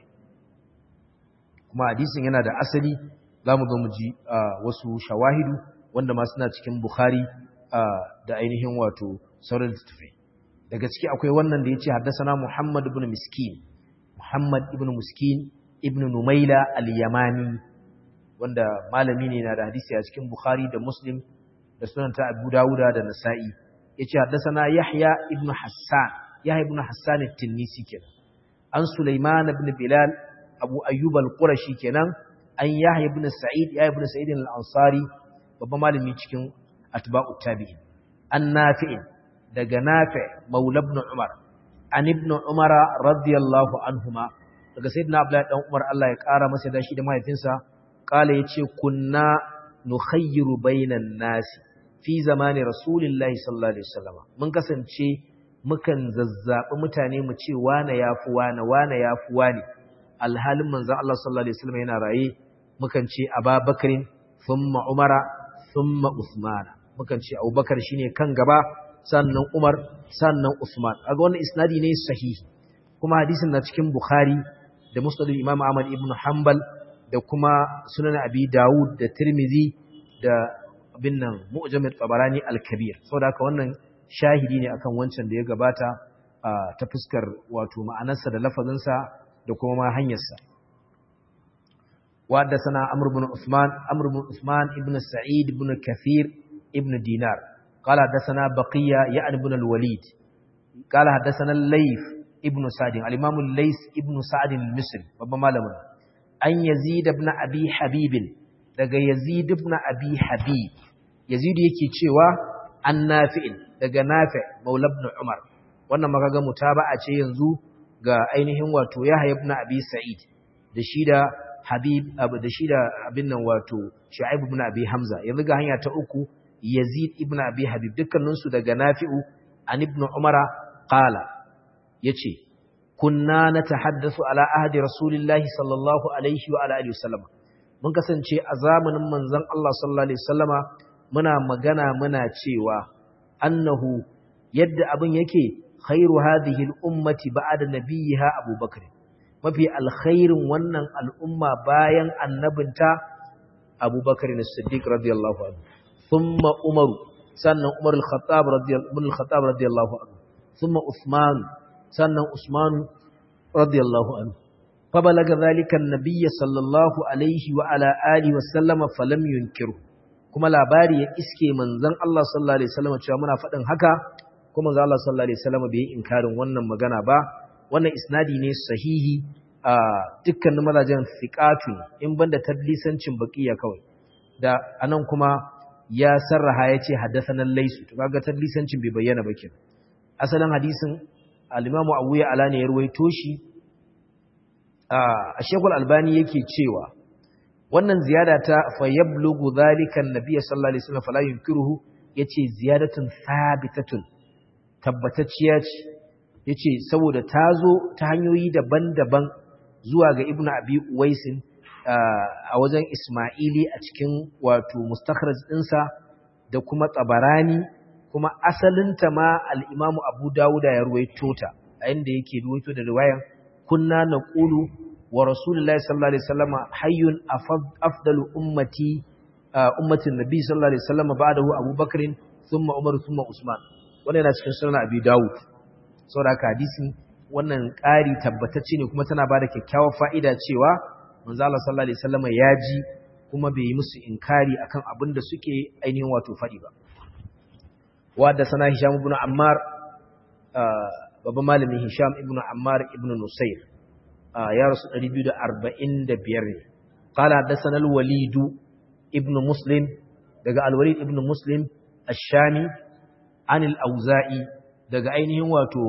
kuma hadisin yana da asali za mu zo mu ji wasu shawahidu wanda ma suna cikin Bukhari da ainihin wato sauran littattafai daga ciki akwai wannan da ya ce haddasana Muhammad ibn Miskin Muhammad ibn Miskin ibn Numaila al-Yamani wanda malami ne na da hadisi a cikin Bukhari da Muslim da sunanta Abu Dawuda da Nasa'i yace haddasana Yahya ibn Hassan Yahya ibn Hassan at-Tinnisi kenan an Sulaiman ibn Bilal Abu Ayyub al-Qurashi kenan an Yahya ibn Sa'id Yahya ibn Sa'id al-Ansari babban malami cikin atba'ut tabi'in an Nafi' daga Nafi' Maula ibn Umar an ibn Umar radiyallahu anhuma daga sayyidina Abdullah dan Umar Allah ya kara masa da shi da mahaifinsa kala yace kunna nukhayyiru bainan nasi fi zamani rasulillahi sallallahu alaihi wasallam mun kasance mukan zazzabi mutane mu ce wane yafi wane wane yafi wane alhalin manzon Allah sallallahu alaihi wasallam yana raye mukan ce Abubakarin thumma Umara thumma Uthman mukan ce Abubakar shine kan gaba sannan Umar sannan Uthman kaga wannan isnadi ne sahihi kuma hadisin na cikin Bukhari da Musnad Imam Ahmad ibn Hanbal da kuma Sunan Abi Dawud da Tirmidhi da abin nan Mu'jam al-Tabarani al-Kabir saboda haka wannan shahidi ne akan wancan da ya gabata ta fuskar wato ma'anarsa da lafazinsa da kuma ma hanyarsa wadda sana amr ibn usman amr ibn usman ibn sa'id ibn kathir ibn dinar قال حدثنا بقية يعني ابن الوليد قال حدثنا الليث ابن سعد الإمام الليث ابن سعد المصري بابا مالمنا أن يزيد ابن أبي حبيب daga Yazid ibn Abi Habib Yazid yake cewa an nafi'in daga nafi maula ibn umar wannan makaga mutaba'a ce yanzu ga ainihin wato yahya ibn abi sa'id da shi da habib abu da shi da abin nan wato shu'aib ibn abi hamza yanzu ga hanya ta uku yazid ibn abi habib dukkanin su daga nafi'u an ibn umara qala yace kunna natahaddathu ala ahdi rasulillahi sallallahu alaihi wa ala alihi wasallam mun kasance a zamanin manzon Allah sallallahu alaihi wasallama muna magana muna cewa annahu yadda abin yake khairu hadhihi al-ummati ba'da nabiyha abubakar mafi alkhairin wannan al'umma bayan annabinta abubakar as-siddiq radiyallahu anhu thumma umar sannan umar al-khattab radiyallahu radiyallahu anhu thumma uthman sannan usman radiyallahu anhu فبلغ ذلك النبي صلى الله عليه وعلى آله وسلم فلم ينكره kuma labari ya iske manzon Allah sallallahu alaihi wasallam cewa muna faɗin haka kuma manzon Allah sallallahu alaihi wasallam bai inkarin wannan magana ba wannan isnadi ne sahihi a dukkanin mazajen thiqatu in banda tadlisancin baqiya kawai da anan kuma ya sarraha yace haddathana laysu to kaga tadlisancin bai bayyana ba kenan asalin hadisin al-Imam Abu Ya'la ne ya ruwaito shi a Sheikhul Albani yake cewa wannan ziyada ta fayyablugu zalika annabi sallallahu alaihi wasallam fala yunkiruhu yace ziyadatun sabitatun tabbatacciya ce yace saboda tazo ta hanyoyi daban-daban zuwa ga ibnu abi uwaisin a wajen isma'ili a cikin wato mustakhraj dinsa da kuma tabarani kuma asalinta ma al-imamu abu dawuda ya ruwaito ta a inda yake ruwaito da riwayan kunna naqulu wa rasulullahi sallallahu alaihi wasallam hayyun afdalu ummati ummatin nabi sallallahu alaihi wasallam ba'dahu abubakar thumma umar thumma usman wannan yana cikin sunan abi dawud saboda hadisin wannan ƙari tabbatacce ne kuma tana bada kyakkyawar fa'ida cewa manzo Allah sallallahu alaihi wasallam ya ji kuma bai yi musu inkari akan abin da suke ainihin wato faɗi ba wa da sana hisham ibn ammar babban malamin hisham ibn ammar ibn nusayr ya rasu 245 ne qala hadathana al-walid ibn muslim daga al-walid ibn muslim ash-shami an al-auza'i daga ainihin wato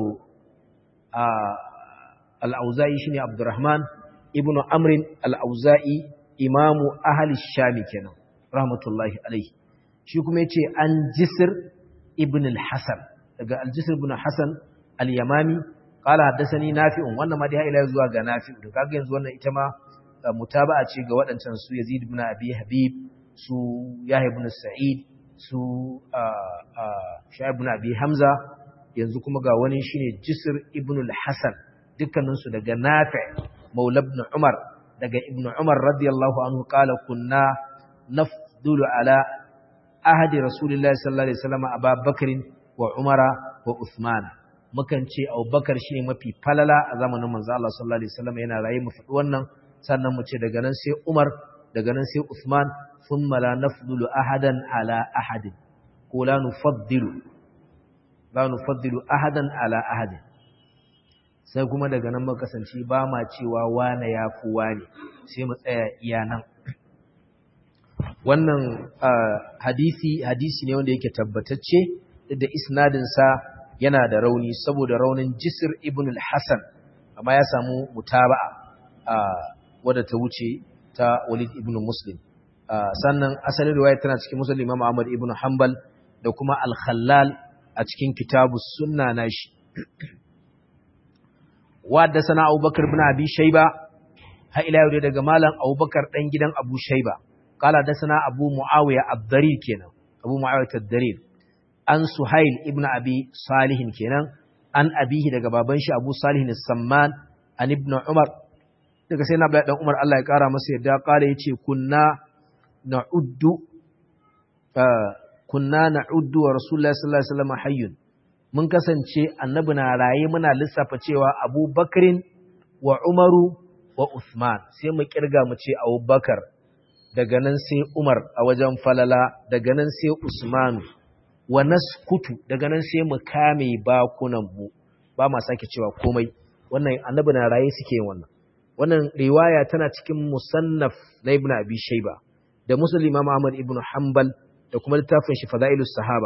al-auza'i shine abdurrahman ibn amr al-auza'i imamu ahli ash-shami kenan rahmatullahi alayhi shi kuma yace an jisr ibn al-hasan daga al-jisr ibn hasan al-yamami qala haddathani nafi'un wannan ma dai ila zuwa ga nafi'u to kaga yanzu wannan ita ma mutaba'a ce ga waɗancan su Yazid ibn Abi Habib su Yahya ibn Sa'id su Sha'ib ibn Abi Hamza yanzu kuma ga wani shine Jisr ibn al-Hasan dukkanin su daga Nafi' Maula ibn Umar daga Ibn Umar radiyallahu anhu qala kunna nafdulu ala ahadi Rasulillahi sallallahu alaihi wasallam Abu Bakr wa Umara wa Uthman mukan ce Abubakar shine mafi falala a zamanin manzo Allah sallallahu alaihi wasallam yana raye mu faɗi wannan sannan mu ce daga nan sai Umar daga nan sai Uthman thumma la nafdulu ahadan ala ahadin ko la nufaddilu la nufaddilu ahadan ala ahadin sai kuma daga nan muka kasance ba ma cewa wane ya fi wane sai mu tsaya iya nan wannan hadisi hadisi ne wanda yake tabbatacce da isnadin sa yana da rauni saboda raunin Jisr ibn al-Hasan amma ya samu mutaba'a wadda ta wuce ta Walid ibn Muslim sannan asalin riwaya tana cikin Muslim Imam Ahmad ibn Hanbal da kuma Al-Khallal a cikin Kitabus Sunna nashi wadda sana Abubakar ibn Abi Shayba ha ila yau daga malam Abubakar dan gidan Abu Shayba kala da sana Abu Muawiya ad-Darir kenan Abu Muawiya ad-Darir an Suhail ibn Abi Salih kenan an abihi daga baban shi Abu Salih as-Samman an ibn Umar daga sai na dan Umar Allah ya kara masa yadda kala yace kunna na'uddu kunna na'uddu wa Rasulullahi sallallahu alaihi wasallam hayyun mun kasance annabi na raye muna lissafa cewa Abu Bakrin wa Umaru wa Uthman sai mu kirga mu ce Abu Bakar daga nan sai Umar a wajen falala daga nan sai Usmanu wa naskutu daga nan sai mu kame bakunan mu ba ma sake cewa komai wannan annabi na raye suke yin wannan wannan riwaya tana cikin musannaf na Ibn Abi Shayba da Muslim Imam Ahmad ibn Hanbal da kuma littafin shi Fadailus Sahaba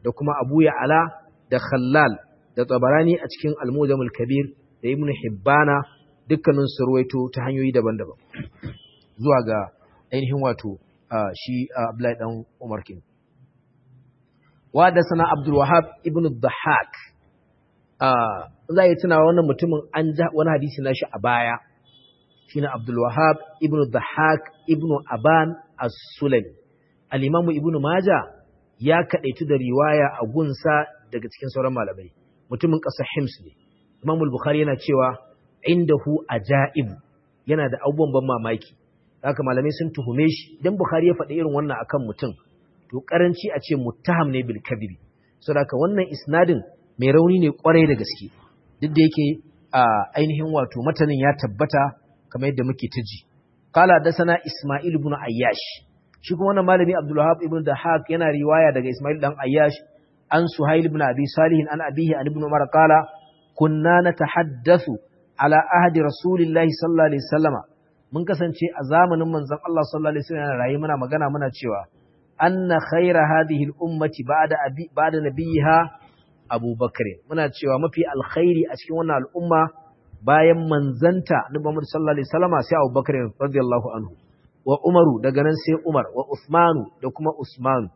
da kuma Abu Ya'la da Khallal da Tabarani a cikin Al-Mujamul Kabir da Ibn Hibbana dukkanin su ruwaito ta hanyoyi daban-daban zuwa ga ainihin wato shi Abdullahi dan Umar kin wa da sana Abdul Wahhab ibn Dhahhak za yi tunawa wannan mutumin an ja wani hadisi na shi a baya shine Abdul Wahhab ibn Dhahhak ibn Aban as-Sulami al-Imam Ibn Majah ya kadaitu da riwaya a gunsa daga cikin sauran malamai mutumin ƙasar Hims ne Imam al-Bukhari yana cewa indahu ajaib yana da abubuwan ban mamaki haka malamai sun tuhume shi idan Bukhari ya faɗi irin wannan akan mutum to karanci a ce muttaham ne bil kadhibi saboda wannan isnadin mai rauni ne kwarai da gaske duk da yake ainihin wato matanin ya tabbata kamar yadda muke ta ji qala dasana isma'il ibn ayyash shi kuma wannan malami abdul wahab ibn dahak yana riwaya daga isma'il dan ayyash an suhail ibn abi salih an abihi an ibn umar qala kunna natahaddathu ala ahdi rasulillahi sallallahu alaihi wasallama mun kasance a zamanin manzon Allah sallallahu alaihi wasallam rayi muna magana muna cewa anna khayra hadhihi al-ummati ba'da abi ba'da nabiyha abubakar muna cewa mafi alkhairi a cikin wannan al'umma bayan manzanta na Muhammad sallallahu alaihi wasallama sai Abubakar radiyallahu anhu wa Umaru daga nan sai Umar wa Uthmanu da kuma Usman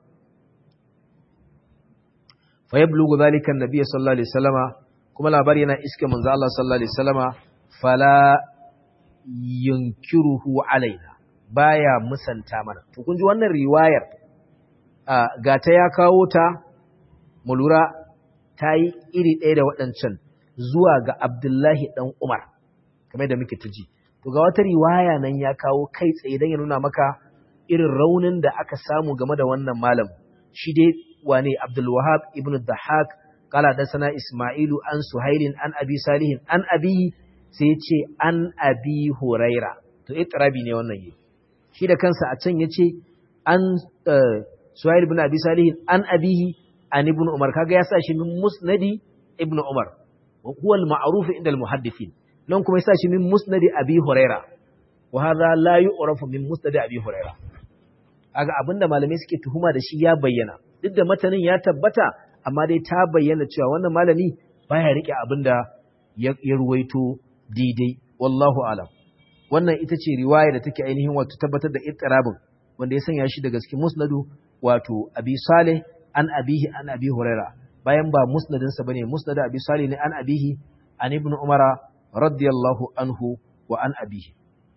fa yablughu zalika an-nabiy sallallahu alaihi wasallama kuma labari yana iske manzo Allah sallallahu alaihi wasallama fala yunkiruhu alaina baya musanta mana to kun ji wannan riwayar ga ta ya kawo ta mu lura ta yi iri ɗaya da waɗancan zuwa ga Abdullahi ɗan Umar, kamar da muke ta ji. To ga wata riwaya nan ya kawo kai tsaye don ya nuna maka irin raunin da aka samu game da wannan malam. Shi dai wane Abdulwahab ibn Dahak, kala da sana Ismailu an Suhailin an Abi Salihin an Abi sai ce an Abi Huraira. To itirabi ne wannan yi. Shi da kansa a can ya ce an Suhail ibn Abi Salihin an Abihi an ibn Umar kaga ya sa shi min musnadi ibn Umar wa huwa al-ma'ruf inda al-muhaddithin nan kuma ya sa shi min musnadi Abi Huraira wa hadha la yu'rafu min musnadi Abi Huraira kaga abinda malamai suke tuhuma da shi ya bayyana duk da matanin ya tabbata amma dai ta bayyana cewa wannan malami baya rike abinda ya, ya ruwaito daidai wallahu alam wannan ita ce riwaya da take ainihin wato tabbatar da ittirabin wanda ya sanya shi daga cikin musnadu wato Abi Saleh an abihi an abi huraira bayan ba musnadinsa bane musnad abi salih ne an abihi an ibn umara radiyallahu anhu wa an abihi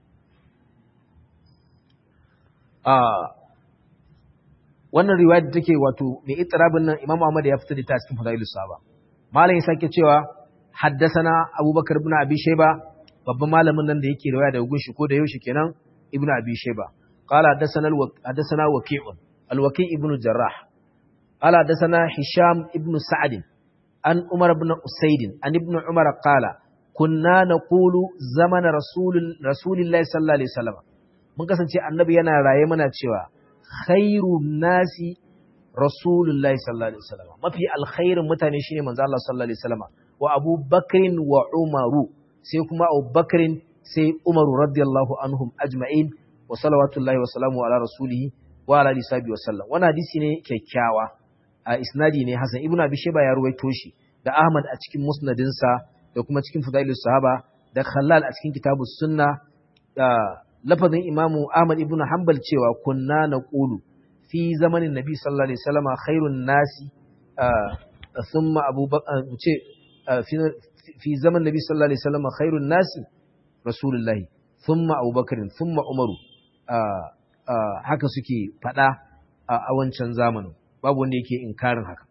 a wannan riwaya da take wato mai itirabin nan imamu ahmad ya fitar da ta cikin fadailus sahaba malam ya sake cewa haddasana abubakar ibn abi shayba babban malamin nan da yake riwaya daga gunshi ko da yaushe kenan ibn abi shayba qala haddasana haddasana waqi'un al-waqi' ibn jarrah قال حدثنا هشام ابن سعد عن عمر بن أسيد عن ابن عمر قال كنا نقول زمن رسول رسول الله صلى الله عليه وسلم mun kasance annabi yana raye mana cewa khairun nasi rasulullahi sallallahu alaihi wasallam mafi alkhairin mutane shine manzo Allah sallallahu alaihi wasallam wa Abu Bakrin wa Umaru sai kuma Abu Bakrin sai Umaru radiyallahu anhum ajma'in wa salawatullahi wa salamu ala rasulihi wa ala alihi wa sallam wannan hadisi ne kyakkyawa a isnadi ne Hassan ibn Abi Shayba ya ruwaito shi da Ahmad a cikin musnadinsa da kuma cikin Fudailus Sahaba da Khallal a cikin Kitabus Sunna da lafazin Imamu Ahmad ibn Hanbal cewa kunna naqulu fi zamanin Nabi sallallahu alaihi wasallam khairun nasi thumma Abu Bakar ce fi zaman Nabi sallallahu alaihi wasallam khairun nasi Rasulullahi thumma Abu Bakar thumma Umaru haka suke fada a wancan zamanin babu wanda yake inkarin haka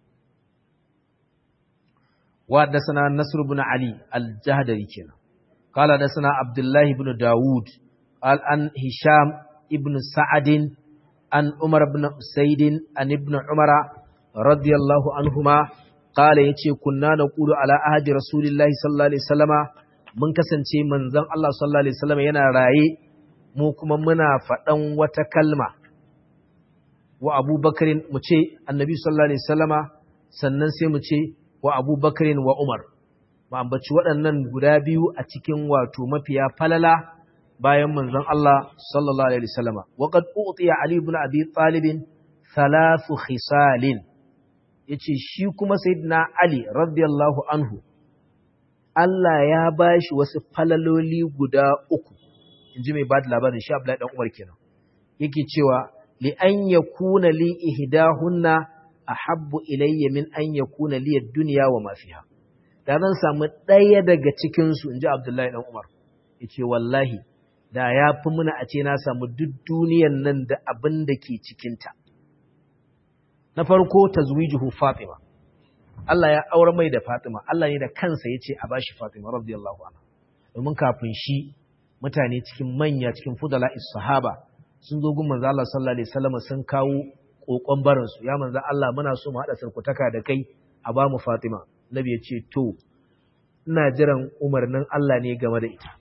wa dasana nasr ibn ali al-jahdari kenan qala dasana abdullahi ibn daud al an hisham ibn sa'ad an umar ibn usayd an ibn umara radiyallahu anhuma qala yace kunna naqulu ala ahdi rasulillahi sallallahu alaihi wasallama mun kasance manzon Allah sallallahu alaihi wasallama yana raye mu kuma muna faɗan wata kalma wa abubakarin mu ce annabi sallallahu alaihi wasallama sannan sai mu ce wa abubakarin wa umar mu ambaci waɗannan guda biyu a cikin wato mafiya falala bayan manzon Allah sallallahu alaihi wasallama wa qad utiya ali ibn abi talib thalathu khisalin yace shi kuma sayyidina Ali radiyallahu anhu Allah ya bashi wasu falaloli guda uku inji mai bada labarin shi Abdullahi dan Umar kenan yake cewa li an yakuna li ihdahunna ahabbu ilayya min an yakuna li ad-dunya wa ma fiha da zan samu ɗaya daga cikin su inji Abdullahi dan Umar yace wallahi da ya fi muna a ce na samu duk duniyan nan da abin da ke cikinta. Na farko ta zuwijuhu Fatima, Allah ya aure mai da Fatima, Allah ne da kansa ya ce a bashi Fatima, radiyallahu anha. Domin kafin shi mutane cikin manya cikin fudala sahaba sun zo gun manzo Allah sallallahu alaihi wasallam sun kawo kokon barin su ya manzo Allah muna so mu hada sarkutaka da kai a ba mu Fatima. Nabi ya ce to ina jiran umarnin Allah ne game da ita.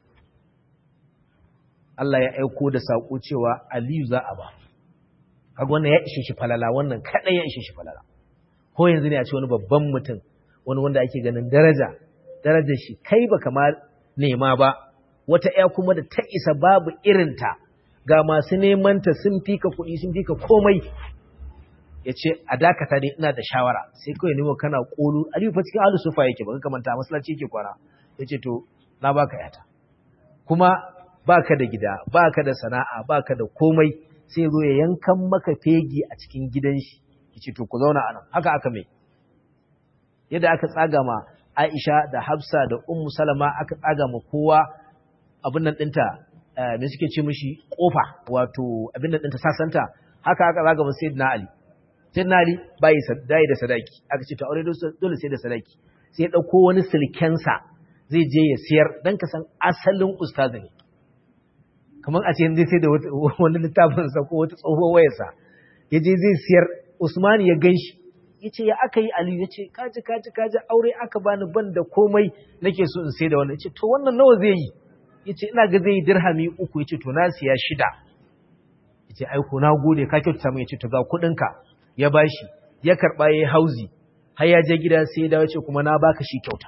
Allah ya aiko da saƙo cewa Aliyu za a ba. Kaga wannan ya ishe shi falala, wannan kaɗai ya ishe shi falala. Ko yanzu ne a ce wani babban mutum, wani wanda ake ganin daraja, darajar shi kai ba kama nema ba, wata ‘ya kuma da ta isa babu irinta, ga masu nemanta sun fika kuɗi sun fika komai. Ya ce, a dakata dai ina da shawara, sai kawai nemo kana ƙolu, Aliyu fa cikin alu sufa yake, ba ka manta masallaci yake kwana. Ya ce, to, na baka yata. Kuma baka da gida baka da sana'a baka da komai sai zo ya yankan maka fegi a cikin gidan shi yace to ku zauna anan haka aka mai yadda aka tsaga ma Aisha da Hafsa da Ummu Salama aka tsaga ma kowa abin nan dinta me suke ce mishi kofa wato abin nan dinta sasanta haka aka tsaga ma Sayyidina Ali Sayyidina Ali bai dai da sadaki aka ce to aure dole sai da sadaki sai ya dauko wani silkensa zai je ya siyar dan ka san asalin ustazi ne kamar a ce yanzu sai da wani littafinsa ko wata tsohuwar wayarsa ya je zai siyar Usman ya gan shi ya ce ya aka yi Aliyu ya ce kaji kaji kaji aure aka bani ban da komai nake so in sai da wannan ya ce to wannan nawa zai yi ya ce ina ga zai yi dirhami uku ya ce to na siya shida ya ce aiko na gode ka kyautata min ya ce to ga kuɗinka ya bashi ya karɓa ya yi hauzi har ya je gida sai ya dawo ce kuma na baka shi kyauta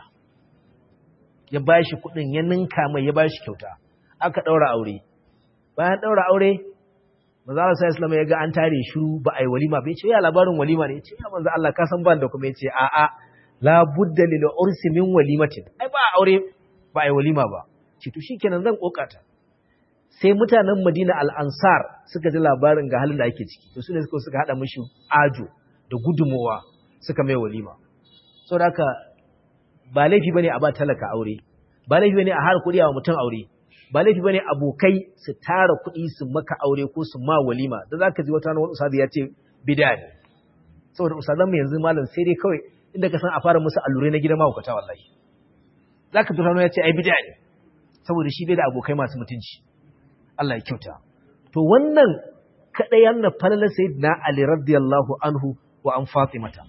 ya bashi kuɗin ya ninka mai ya bashi kyauta aka ɗaura aure bayan ɗaura aure manzo Allah sai Islam ya ga an tare shiru ba ai walima ba yace ya labarin walima ne yace ya manzo Allah ka san ban da kuma yace a a la budda lil ursi min walimatin ai ba aure ba ai walima ba ce to shikenan zan kokata sai mutanen Madina al-Ansar suka ji labarin ga halin da ake ciki to sune suka suka hada mishi ajo da gudumowa suka mai walima saboda haka ba laifi bane a ba talaka aure ba laifi bane a har kudi wa mutum aure ba laifi bane abokai su tara kuɗi su maka aure ko su ma walima da zaka ji wata wani ustazi ya ce bid'a ne saboda ustazan mu yanzu malam sai dai kawai inda ka san a fara musu allurai na gidan mahaukata wallahi zaka ji ya ce ai bid'a ne saboda shi bai da abokai masu mutunci Allah ya kyauta to wannan kadai yana falala sayyidina Ali radiyallahu anhu wa an Fatimata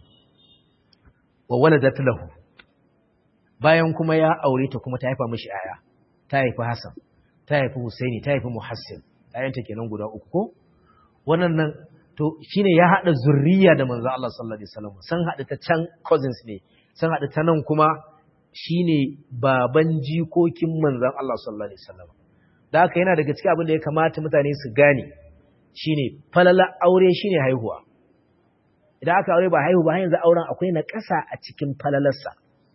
wa waladat lahu bayan kuma ya aure ta kuma ta haifa mishi aya ta haifi Hassan ta haifi Husaini ta haifi Muhassin ayanta kenan guda uku ko wannan nan to shine ya hada zurriya da manzo Allah sallallahu alaihi wasallam san hada ta can cousins ne san hada ta nan kuma shine baban jikokin manzon Allah sallallahu alaihi wasallam da haka yana daga cikin abin da ya kamata mutane su gane shine falala aure shine haihuwa idan aka aure ba haihu ba har yanzu auren akwai na ƙasa a cikin falalarsa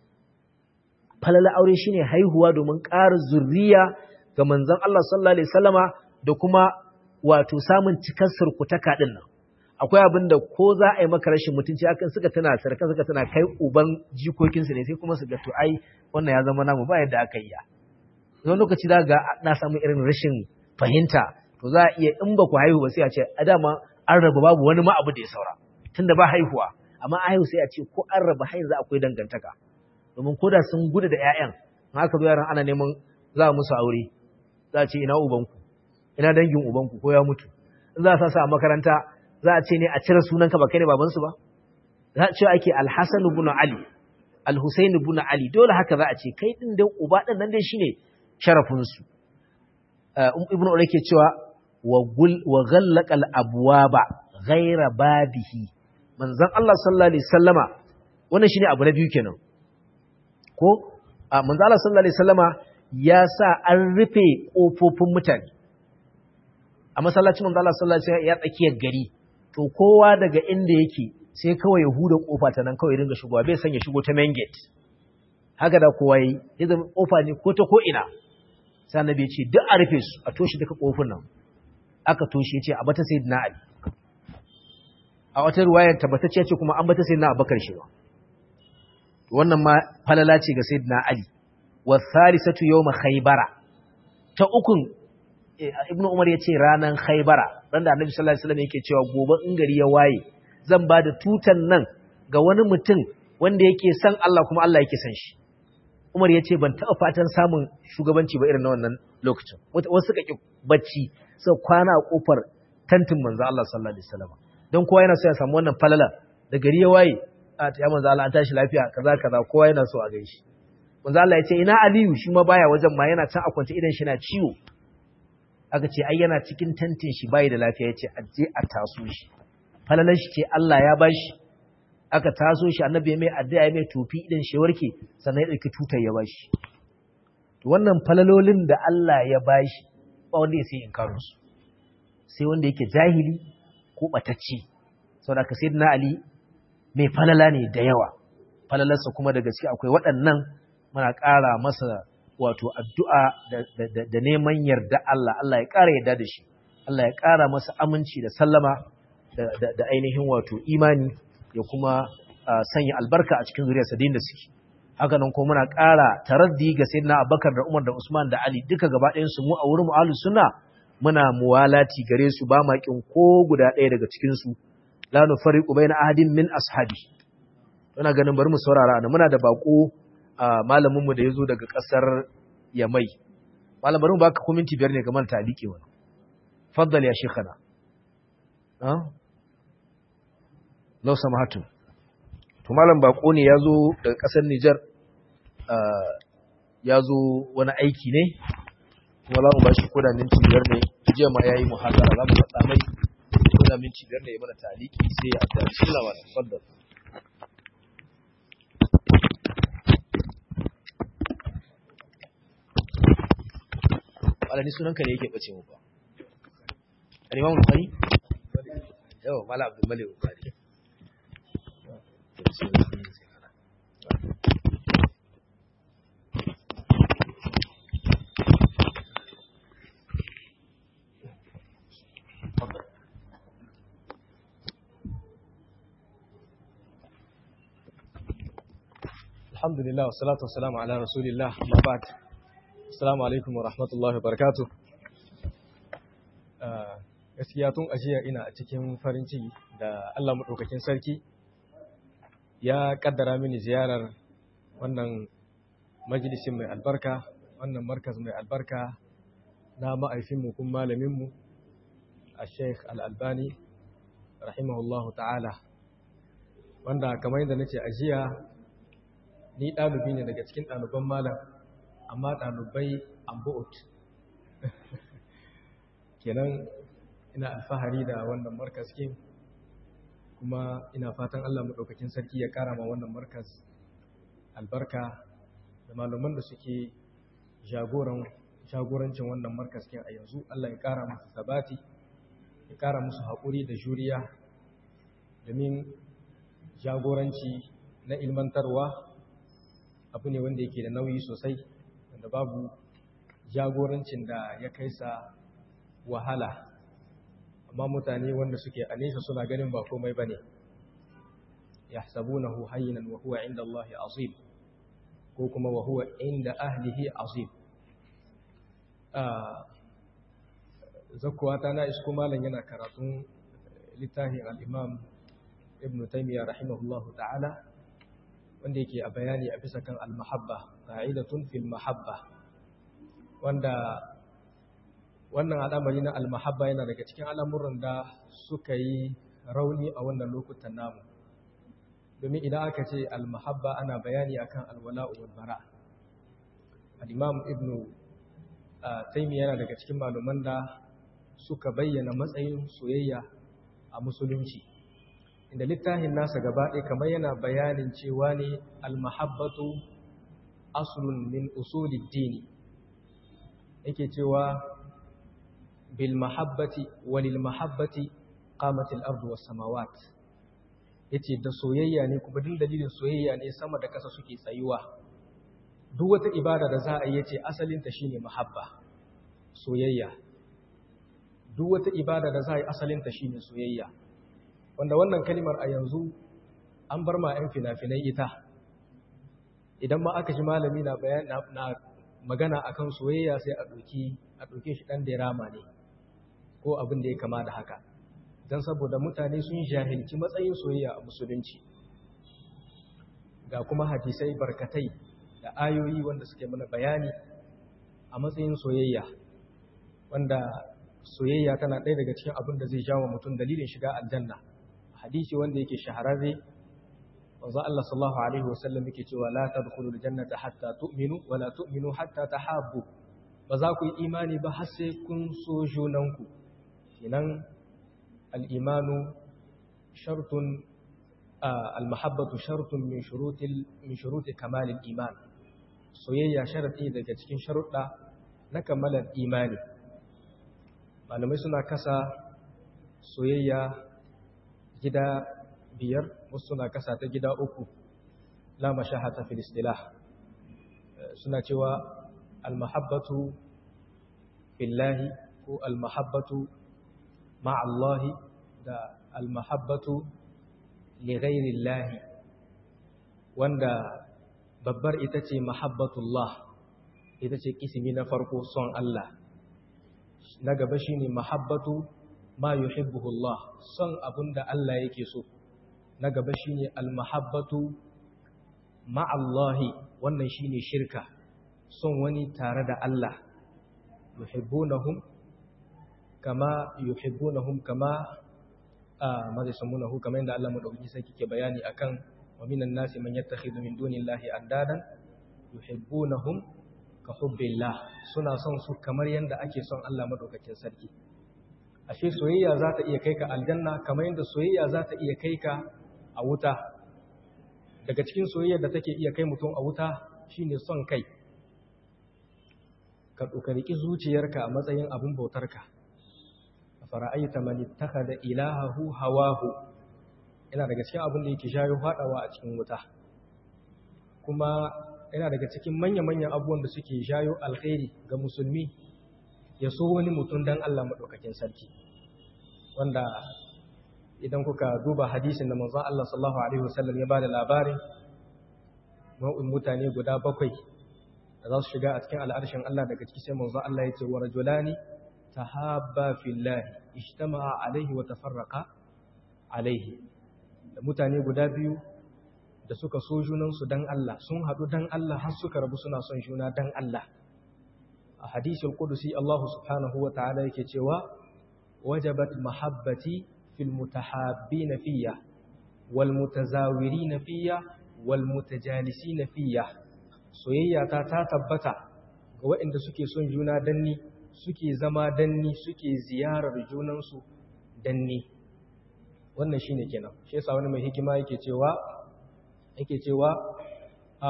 falala aure shine haihuwa domin ƙara zurriya ga manzon Allah sallallahu alaihi wasallama da kuma wato samun cikar surkutaka din nan akwai abin da ko za a yi maka rashin mutunci akan suka tana sarkan suka tana kai uban jikokinsu ne sai kuma su ga to ai wannan ya zama namu ba yadda aka yi ya wani lokaci za ga na samu irin rashin fahimta to za a iya in ba ku haihu ba sai a ce a dama an raba babu wani ma abu da ya saura tunda ba haihuwa amma a haihu sai a ce ko an raba har yanzu akwai dangantaka domin koda sun gudu da ƴaƴan in aka zo yaran ana neman za musu aure za a ce ina ubanku ina dangin ubanku ko ya mutu in za a sa su a makaranta za a ce ne a cire sunanka ba kai ne babansu ba za a ce ake alhassan ibn ali alhusain ibn ali dole haka za a ce kai din dan uba din nan dai shine sharafinsu ibn ure ke cewa wa ghallaqal abwaba ghaira babihi manzon Allah sallallahu alaihi wasallama wannan shine abu na biyu kenan ko manzon Allah sallallahu alaihi wasallama ya sa an rufe kofofin mutane a masallacin manzon Allah sallallahu alaihi wasallam ya tsakiyar gari to kowa daga inda yake sai kawai ya huda kofa ta nan kawai dinga shigowa bai san ya shigo ta main gate haka da kowa yi ya zama kofa ne ko ta ko ina sai annabi ya ce duk a rufe su a toshe duka kofin nan aka toshe ya ce a bata sayyidina ali a wata ruwayar tabbatacce ce kuma an bata sayyidina abubakar shi ba wannan ma falala ce ga sayyidina ali wa thalithatu yawma khaybara ta ukun ibnu umar ya ce ranan khaybara ran da annabi sallallahu alaihi wasallam yake cewa gobe in gari ya waye zan ba da tutan nan ga wani mutum wanda yake san Allah kuma Allah yake san shi Umar ya ce ban taɓa fatan samun shugabanci ba irin na wannan lokacin wasu suka ƙi bacci suka kwana a ƙofar tantin manzo Allah sallallahu alaihi wasallam don kowa yana so ya samu wannan falala da gari ya waye a ta manzo Allah an tashi lafiya kaza kaza kowa yana so a gaishe manzo Allah ya ce ina Aliyu shi ma baya wajen ma yana can a kwance idan shi na ciwo aka ce ai yana cikin tantin shi bai da lafiya ya ce a je a taso shi falalar shi ce Allah ya bashi aka taso shi annabi ya mai addu'a ya mai tofi idan shi warke sannan ya dauki tutar ya bashi to wannan falalolin da Allah ya bashi ba wanda ya sai inkarin su sai wanda yake jahili ko batacce saboda ka sayyidina Ali mai falala ne da yawa falalarsa kuma da gaske akwai waɗannan muna ƙara masa wato addu'a da neman yarda Allah Allah ya ƙara yarda da shi Allah ya ƙara masa aminci da sallama da ainihin wato imani ya kuma sanya albarka a cikin zuriyarsa da suke haka nan kuma muna ƙara taraddi ga sayyidina Abubakar da Umar da Usman da Ali duka gaba ɗayan su mu a wurin ahlus sunna muna muwalati gare su ba ma kin ko guda ɗaya daga cikin su la nufariqu baina ahadin min ashabi ina ganin bari mu saurara ana muna da bako malamin mu da yazo daga ƙasar Yamai malam bari mu baka minti biyar ne ga man taliki wannan faddal ya shekana ah lau samahatu to malam bako ne ya zo daga ƙasar Nijar ya zo wani aiki ne kuma za mu ba shi koda minti biyar ne jiya ma ya yi muhazara za mu faɗa mai koda minti biyar ne ya mana taliki sai ya adda shi lawa da faddar alani sunanka ne yake ɓace mu ba al-imam al-bukhari yau mala abdul malik bukhari alhamdulillah wassalatu wassalamu ala rasulillah ma ba'd assalamu alaikum wa rahmatullahi wa barakatuh gaskiya tun ajiya ina a cikin farin ciki da Allah madaukakin sarki ya kaddara mini ziyarar wannan majalisin mai albarka wannan markaz mai albarka na ma'aifinmu kun malaminmu a sheikh al'albani rahimahullahu ta'ala wanda kamar yadda nace ajiya ni ɗalibi ne daga cikin ɗaliban malam amma ɗalibai ambu'ut kenan ina alfahari da wannan markas kin kuma ina fatan Allah maɗaukakin sarki ya ƙara ma wannan markas albarka da malaman da suke jagorancin wannan markas kin a yanzu Allah ya ƙara musu sabati ya ƙara musu haƙuri da juriya domin jagoranci na ilmantarwa abu ne wanda yake da nauyi sosai wanda babu jagorancin da ya kai sa wahala amma mutane wanda suke a nesa suna ganin ba komai ba ne ya sabunahu hayyinan wa huwa inda Allah azim ko kuma wa huwa inda ahlihi azim zakkuwa ta na isko malam yana karatun littafin al-imam ibn taymiyyah rahimahullahu ta'ala wanda yake a bayani a bisa kan al-mahabba qa'idatun fil mahabba wanda wannan al'amari na al-mahabba yana daga cikin al'amuran da suka yi rauni a wannan lokutan namu domin idan aka ce al-mahabba ana bayani akan al-wala'u wal bara al-imam ibn taymiyyah yana daga cikin malaman da suka bayyana matsayin soyayya a musulunci inda littafin nasa gaba ɗaya kamar yana bayanin cewa ne almahabbatu aslun min usulid dini yake cewa bil mahabbati walil mahabbati qamatil ardu was samawat yace da soyayya ne kuma din dalilin soyayya ne sama da ƙasa suke tsayuwa duk wata ibada da za a yi yace asalin ta shine mahabba soyayya duk wata ibada da za a yi asalin ta shine soyayya wanda wannan kalimar a yanzu an bar ma 'yan fina-finai ita idan ma aka ji malami na bayan na magana akan soyayya sai a ɗauki a ɗauke shi ɗan dirama ne ko abin da ya kama da haka don saboda mutane sun jahilci matsayin soyayya a musulunci ga kuma hadisai barkatai da ayoyi wanda suke mana bayani a matsayin soyayya wanda soyayya tana ɗaya daga cikin abin da zai jawo mutum dalilin shiga aljanna hadisi wanda yake shahararre wanzu Allah sallallahu alaihi wasallam yake cewa la tadkhulul jannata hatta tu'minu wa la tu'minu hatta tahabbu ba za ku yi imani ba har sai kun so junanku kinan al-imanu shartun al-mahabbatu shartun min shurutil min shuruti kamalil iman soyayya sharadi daga cikin sharuɗa na kamalar imani malamai suna kasa soyayya gida biyar wasu suna kasa ta gida uku la mashahata fil istilah suna cewa almahabbatu fillahi ko almahabbatu ma'allahi da almahabbatu li ghairillahi wanda babbar ita ce mahabbatullah ita ce kisimi na farko son Allah na gaba shine mahabbatu ma yuhibbuhu Allah son abinda Allah yake so na gaba shine almahabbatu ma'allahi wannan shine shirka son wani tare da Allah yuhibbunahum kama yuhibbunahum kama a mazisamunahu kamar yadda Allah madaukakin sarki ke bayani akan wa minan nasi man yattakhidhu min dunillahi andadan yuhibbunahum ka hubbillah suna son su kamar yadda ake son Allah madaukakin sarki ashe soyayya za ta iya kai ka aljanna kamar yadda soyayya za ta iya kai ka a wuta daga cikin soyayyar da take iya kai mutum a wuta shine son kai ka ɗaukariki zuciyarka a matsayin abin bautarka a fara'aita man ittakhadha ilahahu hawahu yana daga cikin abin da yake shayo fadawa a cikin wuta kuma yana daga cikin manya-manyan abubuwan da suke shayo alkhairi ga musulmi ya so wani mutum dan Allah madaukakin sarki wanda idan kuka duba hadisin da manzon Allah sallallahu alaihi wasallam ya bada labarin nau'in mutane guda bakwai da za su shiga a cikin al'arshin Allah daga ciki sai manzon Allah ya ce wa rajulani tahabba fillahi ijtama'a alaihi wa tafarraqa alaihi da mutane guda biyu da suka so junansu dan Allah sun haɗu dan Allah har suka rabu suna son juna dan Allah a hadisul qudusi Allah subhanahu wa ta'ala yake cewa wajabat mahabbati fil mutahabbin fiyya wal mutazawirin fiyya wal mutajalisin fiyya soyayya ta ta tabbata ga waɗanda suke son juna danni suke zama danni suke ziyarar junansu danni wannan shine kenan shi yasa wani mai hikima yake cewa yake cewa a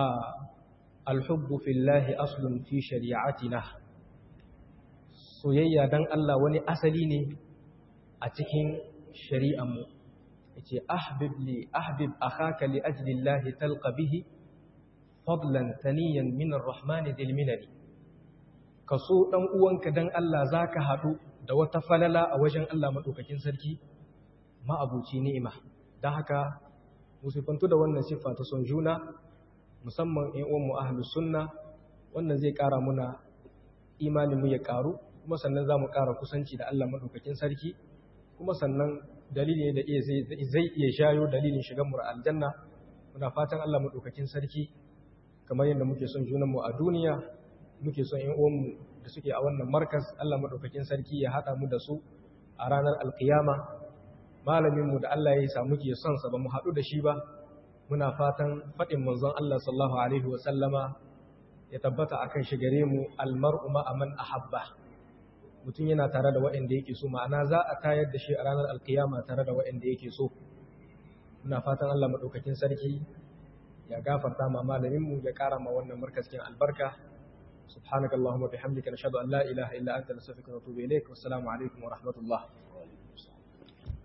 alhubbu fillahi aslun fi shari'atina soyayya dan Allah wani asali ne a cikin shari'anmu yace ahbib li ahbib akhaka li ajli Allah talqa bihi fadlan taniyan min arrahman dil minani kaso dan uwanka dan Allah zaka hadu da wata falala a wajen Allah madaukakin sarki ma'abuci ni'ima dan haka musifantu da wannan siffa ta son juna musamman ƴan uwanmu ahlus sunna wannan zai ƙara muna imanin mu ya ƙaru kuma sannan zamu ƙara kusanci da Allah madaukakin sarki kuma sannan dalili ne da iya zai iya shayo dalilin shigan mu aljanna muna fatan Allah madaukakin sarki kamar yadda muke son junan mu a duniya muke son ƴan uwanmu da suke a wannan markas Allah madaukakin sarki ya hada mu da su a ranar alkiyama malaminmu da Allah ya samu ke son sa ba mu haɗu da shi ba muna fatan faɗin manzon Allah sallallahu alaihi wa sallama ya tabbata akan shi gare mu almar'u ma aman ahabba mutum yana tare da waɗanda yake so ma'ana za a tayar da shi a ranar alkiyama tare da waɗanda yake so muna fatan Allah madaukakin sarki ya gafarta ma malaminmu ya ƙara ma wannan markazin albarka سبحانك اللهم وبحمدك نشهد أن لا إله إلا أنت نستغفرك ونتوب إليك والسلام عليكم ورحمة الله